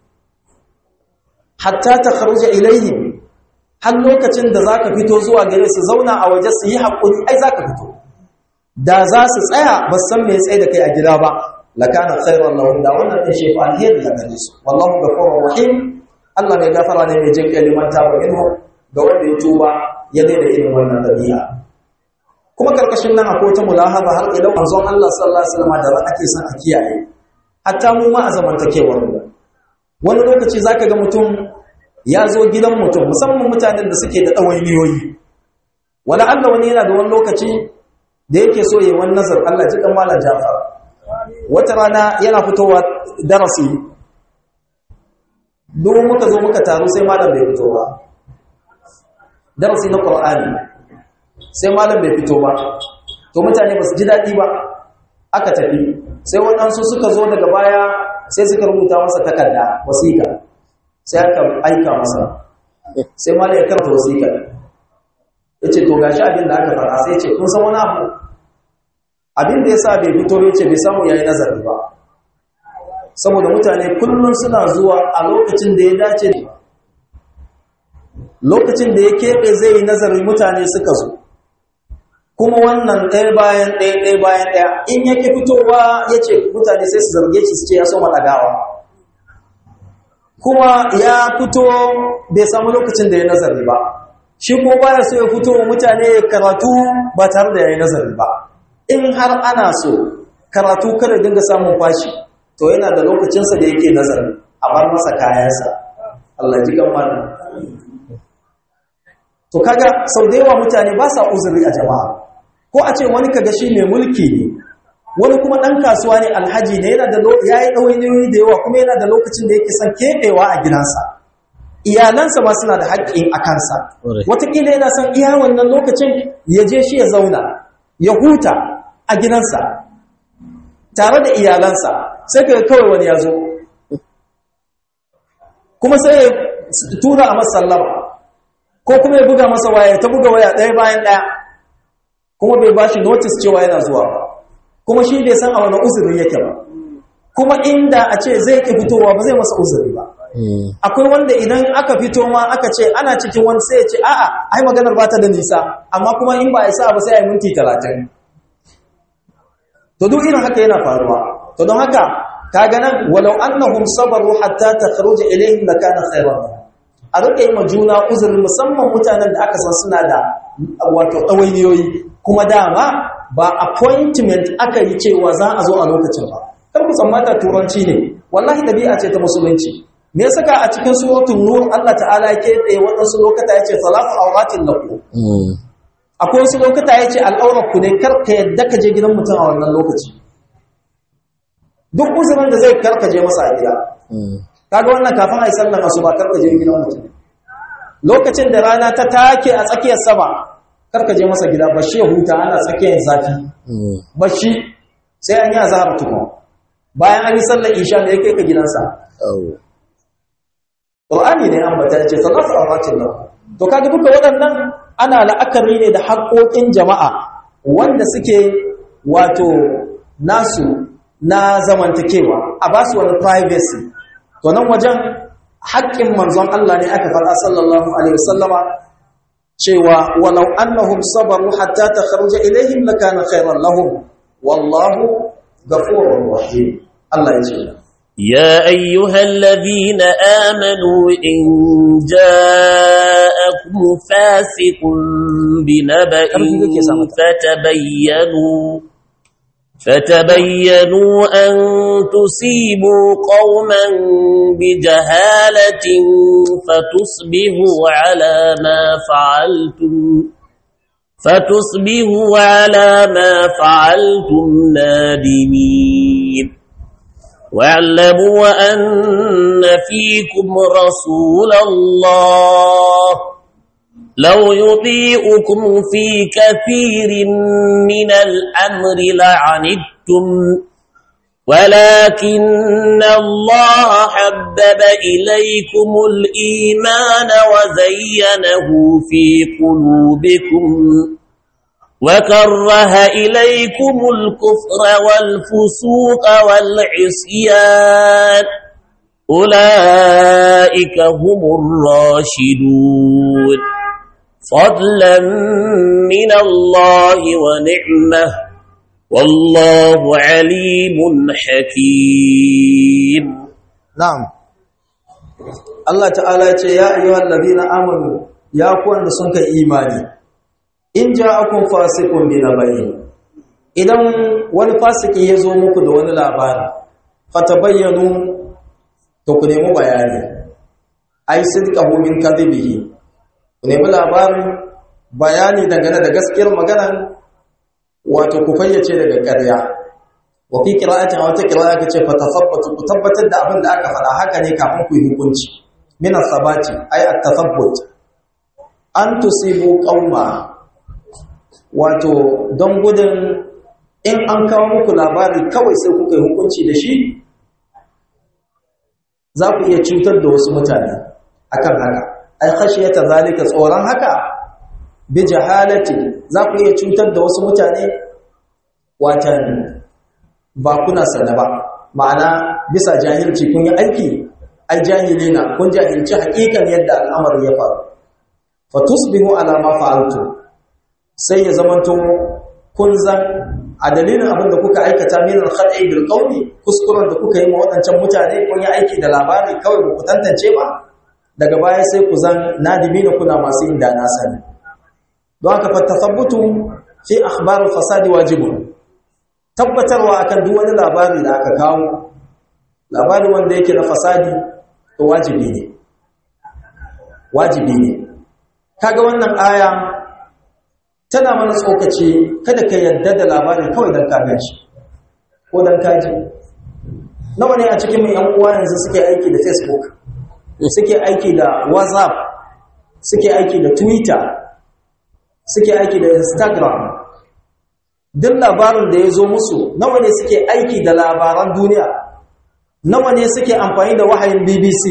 hatta ta kharuja ilayhim har lokacin da za ka fito zuwa gare su zauna a waje su yi haƙuri ai za ka fito da za su tsaya ba san me tsaye da kai a gida ba lakana khairan lahum da wannan din shi fa alheri da gare su wallahu ghafurur rahim Allah mai gafara ne mai jin kaliman ta ba minhu ga wanda ya tuba ya daina irin wannan dabi'a kuma karkashin nan akwai wata mulahaza har ila manzon Allah sallallahu alaihi wasallam da ake son a kiyaye hatta mu ma a zamantakewar mu wani lokaci zaka ga mutum ya zo gidan mutum musamman mutanen da suke da ɗawainiyoyi wala Allah wani yana da wani lokaci da yake so yayin wani nazar Allah ji kan malam Jafar wata rana yana fitowa darasi duk muka zo muka taru sai malam bai fito ba darasi na Qur'ani sai malam bai fito ba to mutane ba su ji daɗi ba aka tafi sai waɗansu suka zo daga baya sai suka rubuta masa takarda wasiƙa sai aka aika masa sai malam ya karanta wasiƙa ya ce to gashi abin da aka fara sai ce kun san wani abu abin da ya sa bai fito ya ce bai samu ya yi nazari ba saboda mutane kullum suna zuwa a lokacin da ya dace lokacin da ya keɓe zai yi nazari mutane suka zo kuma wannan ɗaya bayan ɗaya ɗaya bayan ɗaya in yake fitowa ya ce mutane sai su zarge shi su ce ya so maɗagawa kuma ya fito bai samu lokacin da ya nazari ba shi ko baya so ya fito mutane karatu ba tare da ya yi nazari ba in har ana so karatu kada dinga samun fashi to yana da lokacinsa da yake nazari a bar masa kayansa Allah ji gamar to kaga sau da yawa mutane ba sa uzuri a jama'a ko a ce wani kaga shi mai mulki ne wani kuma ɗan kasuwa ne alhaji ne yana da ya yi ɗawainiyoyi da yawa kuma yana da lokacin da yake son keɓewa a gidansa iyalansa ma suna da haƙƙin a kansa wataƙila yana son iya wannan lokacin ya je shi ya zauna ya huta a gidansa tare da iyalansa sai ka kawai wani ya zo kuma sai ya tura a masallama ko kuma ya buga masa waya ta buga waya ɗaya bayan ɗaya kuma bai ba shi notice cewa yana zuwa ba kuma shi bai san a wani uzuri yake ba kuma inda a ce zai ki fitowa ba zai masa uzuri ba akwai wanda idan aka fito ma aka ce ana cikin wani sai ya ce a'a ai maganar ba ta da nisa amma kuma in ba a isa ba sai a yi minti talatin to duk irin haka yana faruwa to don haka kaga nan walau annahum sabaru hatta takhruja ilayhim lakana khayran a rika yi ma juna uzuri musamman mutanen da aka san suna da wato ɗawainiyoyi kuma dama ba appointment aka yi cewa za a zo a lokacin ba kar ku tsammata turanci ne wallahi dabi'a ce ta musulunci me saka a cikin suratul nur Allah ta'ala yake tsaye waɗansu lokata yace salatu awratin lakum akwai wasu lokata yace al'aurar ku ne kar ka yadda ka je gidan mutum a wannan lokaci duk uzurin da zai kar ka je masa a gida kaga wannan kafin a yi sallan asuba kar ka je gidan mutum lokacin da rana ta take a tsakiyar sama kar ka je masa gida bashi ya huta ana tsakiyar zafi bashi sai an yi azhar tukun bayan an yi sallar isha ne kai ka gidansa Qur'ani ne an bata ce salatu awratin lahu to kaga duka waɗannan ana la'akari ne da haƙoƙin jama'a wanda suke wato nasu na zamantakewa a basu wani privacy to nan wajen haƙƙin manzon Allah ne aka faɗa sallallahu alaihi wasallama cewa walau annahum sabaru hatta takhruja ilaihim lakana khairan lahum wallahu ghafurur rahim Allah ya ce يا أيها الذين آمنوا إن جاءكم فاسق بنبأ فتبينوا فتبينوا أن تصيبوا قوما بجهالة فتصبحوا على ما فعلتم فتصبحوا على ما فعلتم نادمين واعلموا أن فيكم رسول الله لو يطيئكم في كثير من الأمر لعنتم ولكن الله حبب إليكم الإيمان وزينه في قلوبكم وكره إليكم الكفر والفسوق والعصيان أولئك هم الراشدون فضلا من الله ونعمه والله عليم حكيم na'am Allah ta'ala ya ce ya ayyuhal ladina amanu ya ku wanda sun kai imani in ja'akum fasiqun bi nabayin idan wani fasiki ya zo muku da wani labari fatabayyanu to ku nemi bayani ai sidqahu min kadhibihi ku nemi labarin bayani dangane da gaskiyar maganan wato ku fayyace daga ƙarya wa fi qira'atin aw ta qira'a kace fa tasabbatu ku tabbatar da abin da aka faɗa haka ne kafin ku yi hukunci min as-sabati ay at-tasabbut an tusibu qauma wato don gudun in an kawo muku labari kawai sai kuka yi hukunci da shi za ku iya cutar da wasu mutane akan haka ai khashiyata zalika tsoron haka bi jahalati za ku iya cutar da wasu mutane watan ba kuna sana ba ma'ana bisa jahilci kun yi aiki ai jahilina kun jahilci hakikan yadda al'amarin ya faru fa tusbihu ala ma fa'altu sai ya zamanto kun zan a dalilin abin da kuka aikata min al-khad'i bil qawli kuskuren da kuka yi ma wadancan mutane kun yi aiki da labari kawai ba ku tantance ba daga baya sai ku zan nadimi da kuna masu inda na sani don haka fa tathabbutu fi akhbar al-fasadi wajibun tabbatarwa akan duk wani labari da aka kawo labari wanda yake na fasadi to wajibi ne wajibi ne kaga wannan aya tana mana tsokaci kada ka yadda da labarin kawai dan ka shi ko dan kaji nawa ne a cikin mu yan uwa yanzu suke aiki da Facebook suke aiki da WhatsApp suke aiki da Twitter suke aiki da Instagram duk labarin da ya zo musu nawa ne suke aiki da labaran duniya nawa ne suke amfani da wahayin BBC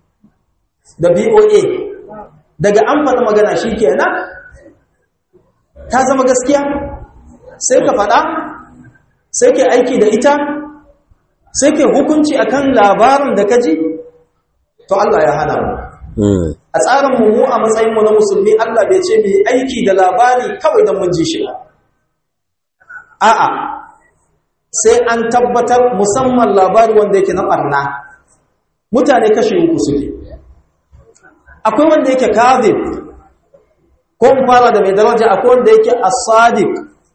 da BOA daga an faɗi magana shi kenan ta zama gaskiya sai ka faɗa sai ke aiki da ita sai ke hukunci akan labarin da ka ji to Allah ya hana mu a tsarin mu a matsayin mu na musulmi Allah bai ce mu aiki da labari kawai don mun ji shi a'a sai an tabbatar musamman labari wanda yake na barna mutane kashe uku suke akwai wanda yake kadhib ko mu fara da mai daraja akwai wanda yake as-sadiq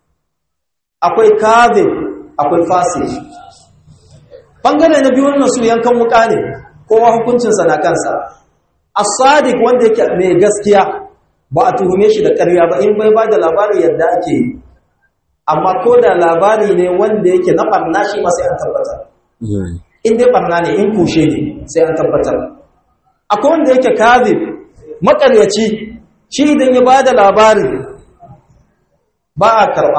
akwai kadhib akwai fasik bangare na biyu wannan su yankan wuka ne kowa hukuncin sa na kansa as-sadiq wanda yake mai gaskiya ba a tuhume shi da ƙarya ba in bai ba da labari yadda ake yi amma ko da labari ne wanda yake na barna shi ma sai an tabbatar in dai barna ne in kushe ne sai an tabbatar akwai wanda yake kadhib makaryaci shi idan ya bada labari ba a karba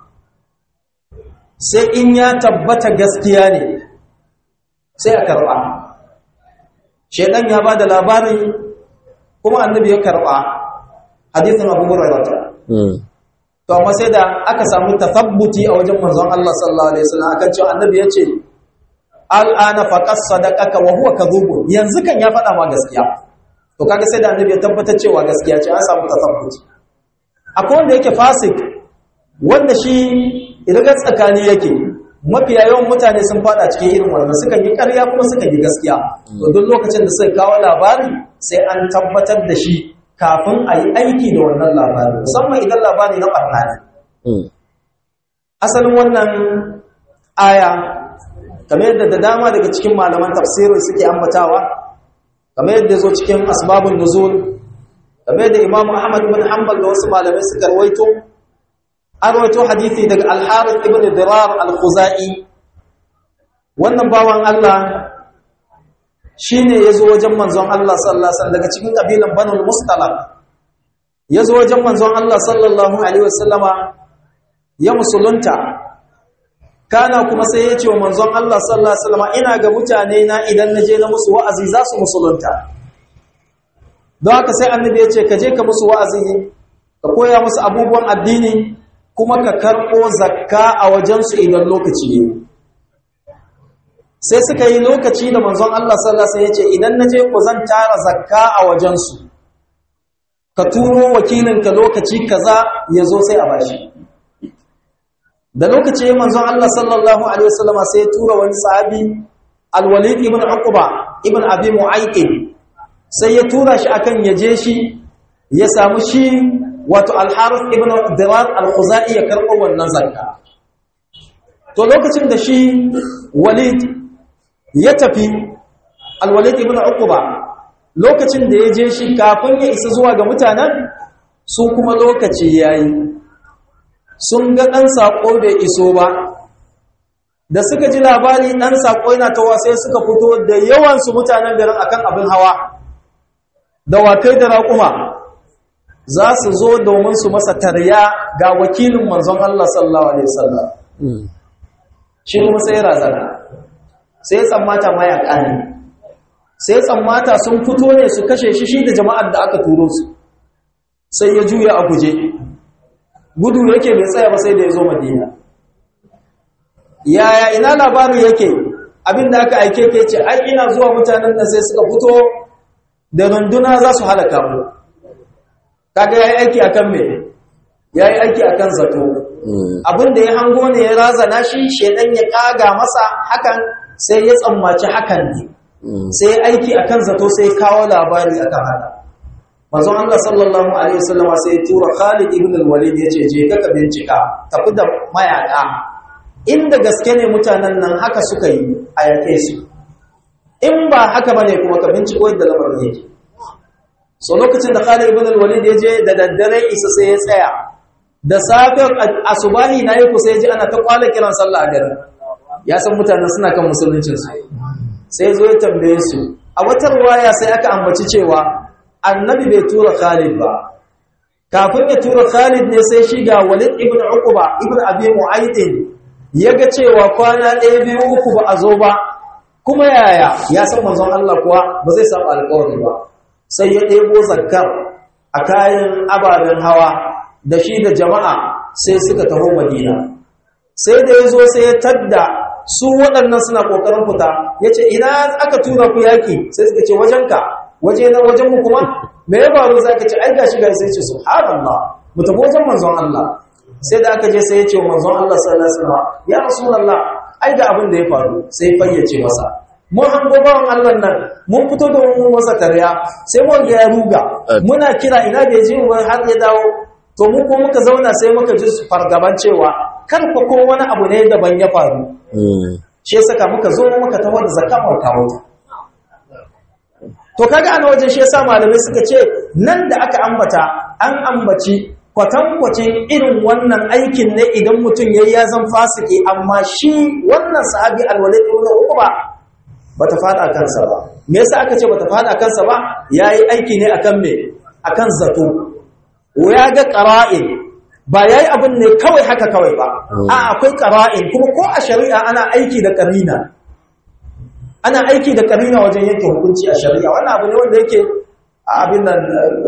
sai in ya tabbata gaskiya ne sai a karba shedan ya bada labari kuma annabi ya karba hadithin abu hurairah to amma sai da aka samu tathabbuti a wajen manzon Allah sallallahu alaihi wasallam akan cewa annabi yace al'ana faqas sadaqaka wa huwa kadhub yanzu kan ya faɗa ma gaskiya to kaga sai da annabi ya tabbatar cewa gaskiya ce an samu tathabbuti akwai wanda yake fasik wanda shi idan tsakani yake mafiya yawan mutane sun fada cikin irin wannan suka yi ƙarya kuma suka yi gaskiya to duk lokacin da suka kawo labari sai an tabbatar da shi kafin a yi aiki da wannan labari musamman idan labari na ɓarna ne. Asalin wannan aya, kamar yadda da dama daga cikin malaman tafsirin suke ambatawa, kamar yadda zo cikin asbabun nuzul, kamar yadda Imam Ahmad ibn Hanbal da wasu malamai suka rawaito, an rawaito hadithi daga Al-Harith ibn Dirar Al-Khuzai. Wannan bawan Allah shi ne ya zo wajen manzon Allah sallallahu Alaihi daga cikin ƙabilan banul mustalab ya zo wajen manzon Allah sallallahu Alaihi wasallama ya musulunta kana kuma sai ya ce wa manzon Allah sallallahu Alaihi wasallama ina ga mutane na idan na je na musu wa'azi za su musulunta don haka sai annabi ya ce ka je ka musu wa'azi ka koya musu abubuwan addini kuma ka karɓo zakka a wajensu idan lokaci ne sai suka yi lokaci da manzon Allah sallallahu alaihi wasallam yace idan naje ku zan tara zakka a wajensu ka turo wakilinka lokaci kaza yazo sai a bashi da lokaci manzon Allah sallallahu alaihi wasallam sai ya tura wani sahabi al-Walid ibn Uqba ibn Abi Mu'ayqib sai ya tura shi akan yaje shi ya samu shi wato al-Harith ibn Dirar al-Khuzai ya karɓo wannan zakka to lokacin da shi Walid ya tafi alwalid ibn uquba lokacin da ya je shi kafin ya isa zuwa ga mutanen su kuma lokaci yayi sun ga dan sako bai iso ba da suka ji labari dan sako yana tawa sai suka fito da yawan su mutanen garin akan abin hawa da wakai da raƙuma za su zo domin su masa tarya ga wakilin manzon Allah sallallahu alaihi wasallam shi kuma sai razana sai tsammata mayaka ne sai tsammata sun fito ne su kashe shi shi da jama'ar da aka turo su sai ya juya a guje gudu yake bai tsaya ba sai da ya zo madina yaya ina labarin yake abinda aka aike ke ce ai ina zuwa mutanen da sai suka fito da runduna za su halaka mu kaga yayi aiki akan me yayi aiki akan zato abinda ya hango ne ya razana shi shedan ya kaga masa hakan sai ya tsammaci hakan ne sai aiki akan zato sai kawo labari akan haka manzon Allah sallallahu alaihi wasallam sai ya tura Khalid ibn al-Walid yace je ka ka bincika tafi da mayaka inda gaske ne mutanen nan haka suka yi a yake su in ba haka bane kuma ka binciko yadda lamarin yake so lokacin da Khalid ibn al-Walid ya je da daddare isa sai ya tsaya da safe asubahi nayi ku sai ya ji ana ta kwala kiran sallah a garin ya san mutanen suna kan musuluncin su sai zo ya tambaye su a wata ruwaya sai aka ambaci cewa annabi bai tura Khalid ba kafin ya tura Khalid ne sai shi ga Walid ibn Uqba ibn Abi Mu'ayd yaga cewa kwana ɗaya biyu uku ba a zo ba kuma yaya ya san manzon Allah kuwa ba zai samu alƙawari ba sai ya ɗebo zakkar a kayan ababen hawa da shi da jama'a sai suka taho Madina sai da ya zo sai ya tadda su waɗannan suna ƙoƙarin fita ya ce ina aka tura ku yaƙi sai suka ce wajenka waje na wajen mu kuma me ya faru za ka ce ai gashi gari sai ce subhanallah mu tafi wajen manzon Allah sai da aka je sai ya ce manzon Allah sallallahu alaihi wasallam ya rasulullah ai ga abin da ya faru sai fayyace masa mun hango bawan Allah nan mun fito da mun masa tarya sai mun ga ya ruga muna kira ina da yaji mun har ya dawo to mu ko muka zauna sai muka ji fargaban cewa kar fa ko wani abu ne daban ya faru shi yasa ka muka zo muka tawo da zakamar kawo to kaga ana wajen shi yasa malamai suka ce nan da aka ambata an ambaci kwatankwacin irin wannan aikin ne idan mutum yayi ya zan fasiki amma shi wannan sahabi alwalid ibn uqba bata fada kansa ba me yasa aka ce bata fada kansa ba yayi aiki ne akan me akan zato ya ga qara'in ba yayi abin ne kawai haka kawai ba a akwai qara'in kuma ko a shari'a ana aiki da qarina ana aiki da karina wajen yanke hukunci a shari'a wannan abu ne wanda yake abin nan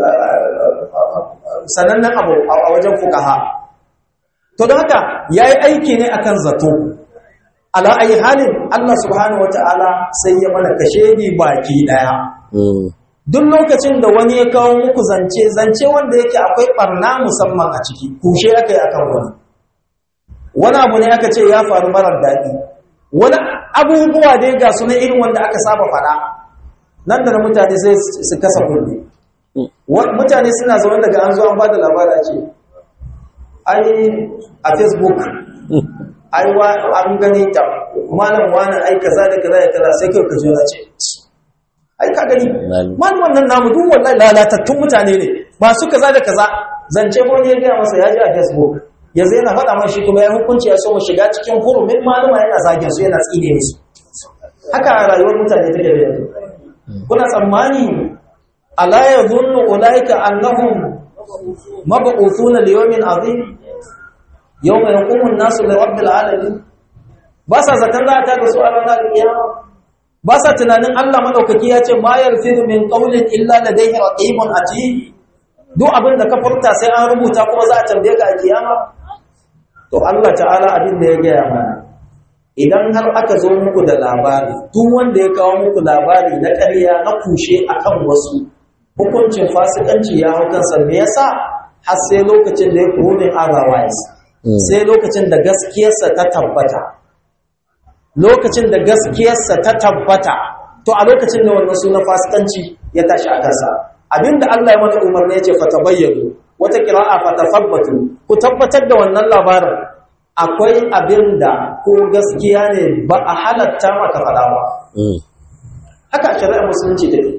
sanannen abu a wajen fukaha to don haka yayi aiki ne akan zato ala ayi halin Allah subhanahu wataala sai ya mana kashedi baki daya duk lokacin da wani ya kawo muku zance zance wanda yake akwai barna musamman a ciki kushe aka yi akan wani wani abu ne aka ce ya faru marar daɗi wani abubuwa dai ga su na irin wanda aka saba fada nan da na mutane sai su kasa kulli mutane suna zaune daga an zo an ba da labara ce ai a facebook ai an gani ta malam wani ai kaza da kaza da kaza sai kai ka jira ce ai ka gani man wannan namu duk wallahi lalatattun mutane ne masu kaza da kaza zance ko ne ya gaya masa ya ji a facebook yanzu yana faɗa man shi kuma ya hukunci ya so mu shiga cikin hurumin malama yana zagin su yana tsine musu haka a rayuwar mutane ta da yanzu kuna tsammani ala yadhunnu ulaika annahum mab'uthuna li yawmin azim yawma yaqumu an-nasu li rabbil alamin ba sa zaton za a taka su a ranar kiyama ba sa tunanin Allah madaukaki ya ce ma yarfidu min qawlin illa ladayhi raqibun atid duk abin da ka furta sai an rubuta kuma za a tambaye ka a kiyama to Allah ta'ala abin da ya gaya mana idan har aka zo muku da labari duk wanda ya kawo muku labari na ƙarya na kushe akan wasu hukuncin fasikanci ya hau kansa me yasa har sai lokacin da ya proving otherwise sai lokacin da gaskiyarsa ta tabbata lokacin da gaskiyarsa ta tabbata to a lokacin da wannan suna fasikanci ya tashi a kansa abinda Allah ya mata umarni ya ce fatabayyanu wata kira'a fatafabbatu ku tabbatar da wannan labarin akwai abinda ko gaskiya ne ba a halatta maka fada ba haka shari'ar musulunci take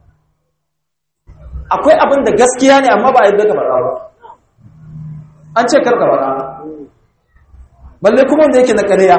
akwai abinda gaskiya ne amma ba a yadda ka fada ba an ce karka fada balle kuma wanda yake na ƙarya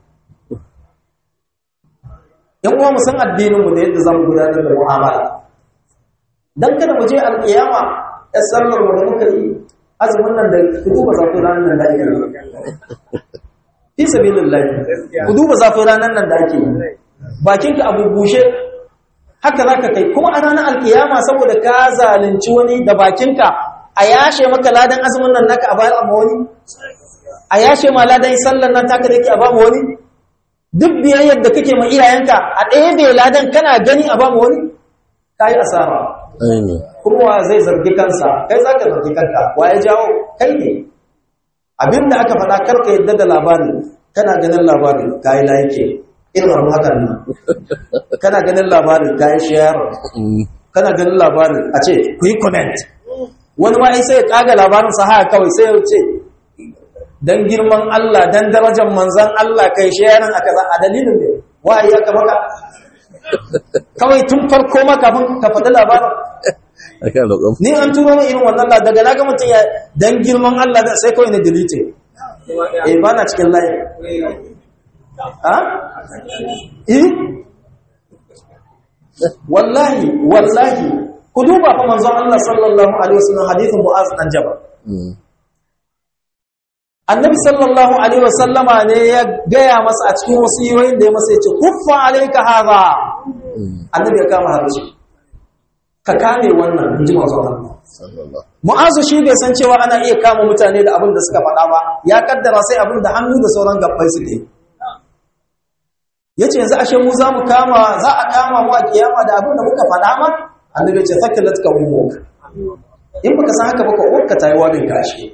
yan uwa mu san addininmu da yadda zamu gudanar da mu'amala dan kada mu je alƙiyama ‘yan sallar mu da muka yi azumin nan da ku duba zafin ranar nan da ake yi fi sabilin lafi ku duba zafin ranar nan da ake yi bakinka abu bushe haka za ka kai kuma a ranar alkiyama saboda ka zalunci wani da bakinka a yashe maka ladan azumin nan naka a bayar amma wani a yashe ma ladan sallar nan taka da ke a ba wani duk biyayyar da kake ma iyayenka a ɗaya bai ladan kana gani a ba wani ka yi asara kuma wa zai zargi kansa kai za ka zargi kanka wa ya jawo kai ne abin da aka faɗa karka yadda da labari kana ganin labari ka yi layike irin hakan nan kana ganin labari ka yi shayar kana ganin labari a ce ku yi comment wani ma sai ya kaga labarin sa haka kawai sai ya ce dan girman Allah dan darajar manzon Allah kai shayarin aka a dalilin ne wa'ayi aka maka kawai tun farko ma kafin ka faɗi labarin ni an turo min irin wannan daga na ga mutum ya dan girman Allah sai kawai na delete eh ba na cikin layi ha eh wallahi wallahi ku duba fa manzon Allah sallallahu alaihi wasallam hadithin Mu'az dan Jabal Annabi sallallahu alaihi wasallama ne ya gaya masa a cikin wasiyoyin da ya masa yace kuffa alayka hadha Annabi ya kama harshe ka kame wannan inji manzon Allah Mu'azu shi bai san cewa ana iya kama mutane da abin da suka faɗa ba ya kaddara sai abin da hannu da sauran gabbai suke yace yanzu ashe mu za mu kama za a kama mu a kiyama da abin da muka faɗa ma annabi ya ce thakilat ka ummuk in baka san haka baka uwarka tayi wadin kashi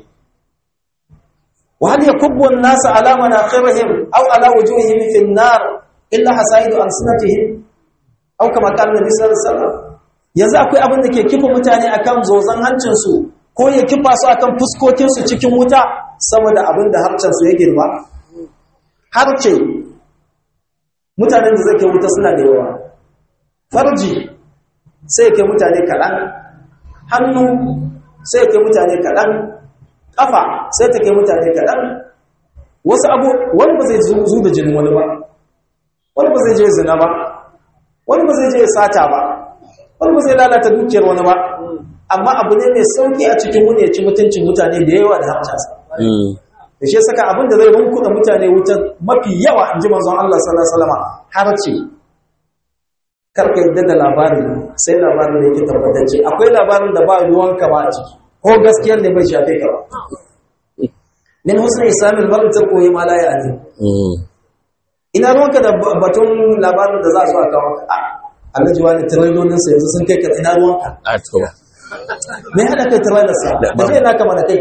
wa hal yakubbu an-nas ala manakhirihim aw ala wujuhihim fi an-nar illa hasaidu ansinatihim aw kama qala nabi sallallahu alaihi wasallam yanzu akwai abin da ke kifa mutane akan zozan hancin su ko ya kifa su akan fuskokin su cikin wuta saboda abin da harcen su ya girma harce mutanen da zai kai wuta suna da yawa farji sai kai mutane kaɗan hannu sai kai mutane kaɗan ƙafa sai ta kai mutane kaɗan wasu abu wani ba zai zu da jinin wani ba wani ba zai je zina ba wani ba zai je sata ba wani ba zai lalata dukiyar wani ba amma abu ne mai sauki a cikin wani ya ci mutuncin mutane da yawa da hamsasa da shi saka abin da zai runkuda mutane wutar mafi yawa in ji manzon Allah sallallahu alaihi wasallam har ce karka yadda da labarin sai labarin da yake tabbatacce akwai labarin da ba ruwanka ba a ciki ko gaskiyar da bai shafe ka ba min husna islamil barin tarko yi ma la ya ne ina ruwanka da batun labarin da za su aka kawo a alhaji wani tirailonin sa yanzu sun kai ka ina ruwanka a to me hada kai tirailar sa da zai naka mana kai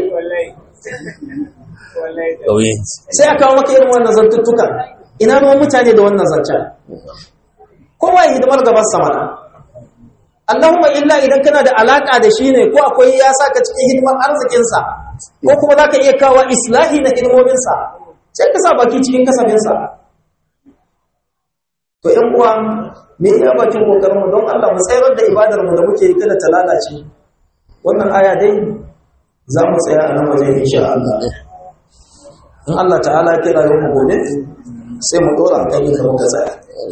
ƙauyen sai a kawo maka irin wannan zantuttuka ina ruwan mutane da wannan zancen kowa ya hidimar gaban samana Allahumma illa idan kana da alaka da shi ne ko akwai ya saka cikin hidimar arzikinsa ko kuma za ka iya kawo islahi na hidimominsa sai ka sa baki cikin kasafinsa to ‘yan uwa me iya bakin ƙoƙarinmu don Allah mu tsayar da ibadarmu da muke yi kada ta lalace wannan aya dai za mu tsaya a nan wajen insha Allah in Allah ta'ala ya kira yau mu gobe sai mu dora kan yin da muka tsaya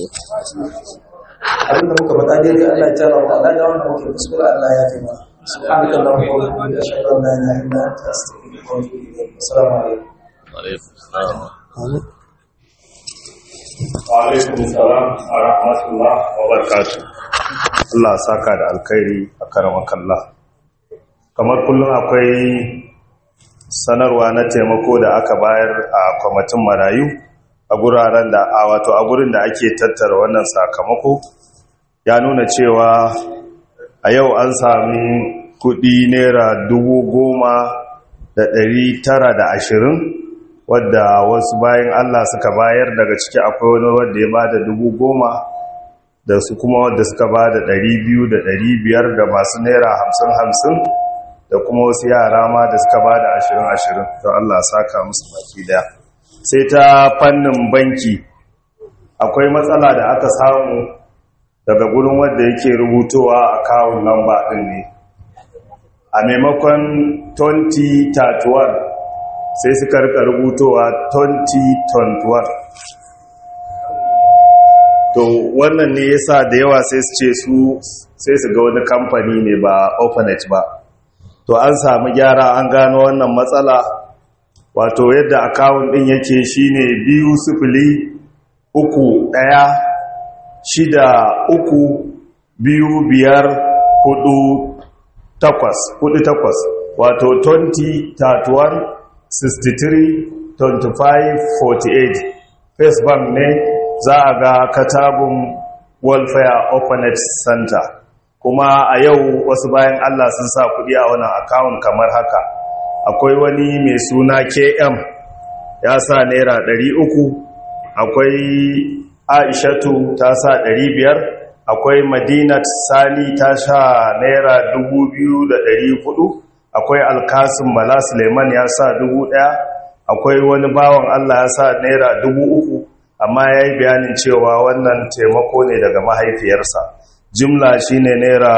abinda muka faɗa daidai Allah ya tara wa Allah da wanda muke kuskura Allah ya fi mana subhanaka allahumma wa bihamdika ashhadu an la ilaha illa anta astaghfiruka wa atubu ilayk assalamu alaikum wa alaikum salam wa rahmatullah wa barakatuh Allah saka da alkhairi a karamakallah kamar kullum akwai sanarwa na taimako da aka bayar a kwamitin marayu a guraren da a wato a gurin da ake tattara wannan sakamako ya nuna cewa a yau an sami kudi naira dubu goma da ɗari tara da ashirin wadda wasu bayan Allah suka bayar daga ciki akwai wani wadda ya ba da dubu goma da su kuma wadda suka ba da ɗari biyu da ɗari biyar da masu naira hamsin hamsin da kuma wasu yara ma da suka ba da ashirin ashirin to Allah saka musu baki daya sai ta fannin banki akwai matsala da aka samu daga gurin wanda yake rubutowa a kawun lamba ɗin ne a maimakon 2031 sai suka rika rubutowa 2021 to wannan ne yasa da yawa sai su ce su sai su ga wani kamfani ne ba ofanet ba to an samu gyara an gano wannan matsala wato yadda akawun ɗin yake shine biyu sifili uku ɗaya shida uku biyu biyar hudu takwas hudu takwas wato 20 31 63 25 48 first bank ne za a ga katabun welfare orphanage center kuma a yau wasu bayan allah sun sa kudi a wannan akawun kamar haka akwai wani mai suna km ya sa naira 300 akwai aishatu ta sa 500 akwai madinat sani ta sha naira 2,400 akwai alkasim bala suleiman ya sa 1,000 akwai wani bawan allah ya sa naira 3,000 amma ya yi bayanin cewa wannan taimako ne daga mahaifiyarsa jimla shine naira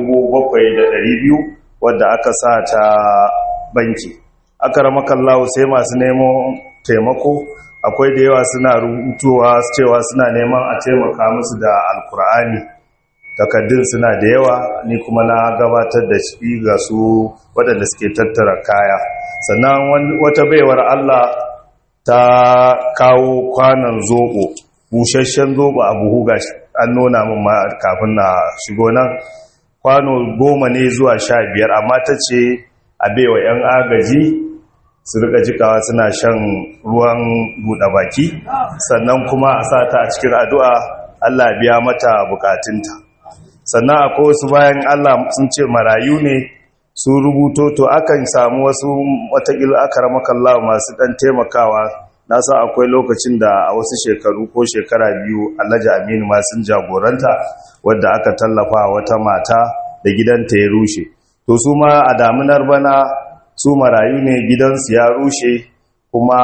7,200 wadda aka sa ta banki aka ramakallahu sai masu neman taimako akwai da yawa suna rubutuwa cewa suna neman a taimaka musu da alkur'ani takaddun suna da yawa ni kuma na gabatar da shi ga su waɗanda suke tattara kaya sannan wata baiwar allah ta kawo kwanan zoɓo busasshen zoɓo a buhu ga an nuna min ma kafin na shigo nan kwano goma ne zuwa sha biyar amma ta ce a baiwa 'yan agaji su rika jikawa suna shan ruwan buɗe baki sannan kuma a sa ta a cikin addu'a Allah biya mata bukatunta sannan akwai wasu bayan Allah sun ce marayu ne su rubuto to akan samu wasu watakila aka ramakallah masu ɗan taimakawa na sa akwai lokacin da a wasu shekaru ko shekara biyu alhaji aminu ma sun jagoranta wadda aka tallafa wata mata da gidanta ya rushe to su ma a damunar bana su marayu ne gidansu ya rushe kuma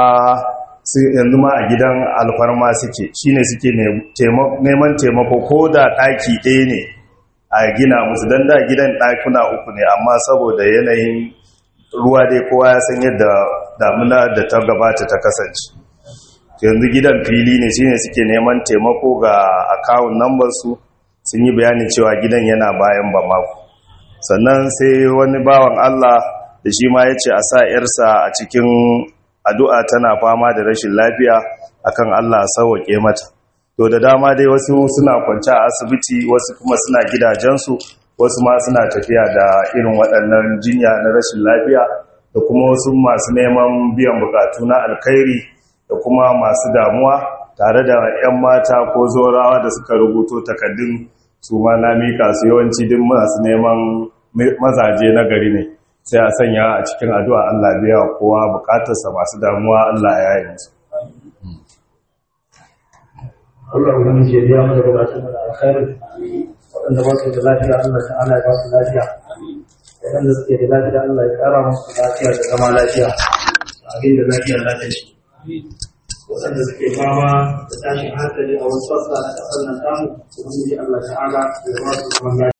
yanzu ma a gidan alfarma suke shine suke neman taimako ko da ɗaki ɗaya ne a gina musu don da gidan ɗakuna uku ne amma saboda yanayin ruwa dai kowa ya san yadda damuna da ta gabata ta kasance yanzu gidan fili ne shine suke neman taimako ga akawun nambar su sun yi bayanin cewa gidan yana bayan bamako sannan sai wani bawan Allah da shi ma ya ce a sa ‘yarsa a cikin addu'a tana fama da rashin lafiya akan Allah sauwaƙe mata. To da dama dai wasu suna kwanci a asibiti wasu kuma suna gidajensu wasu ma suna tafiya da irin waɗannan jinya na rashin lafiya da kuma wasu masu neman biyan bukatu na alkhairi da kuma masu damuwa tare da 'yan mata ko zorawa da suka rubuto takaddun su ma na mika su yawanci duk masu neman mazaje na gari ne. sai a sanya a cikin addu'a Allah biya kowa bukatarsa masu damuwa Allah ya yi musu. Allah wani je biya mu da bukatun da alkhairu waɗanda ba su da lafiya Allah ta'ala ya ba su lafiya waɗanda suke da lafiya Allah ya ƙara musu lafiya da zama lafiya abin da lafiya lafiya shi waɗanda suke fama da tashin hankali a wasu sassa na ƙasar nan tamu ubangiji Allah ta'ala ya ba su zaman lafiya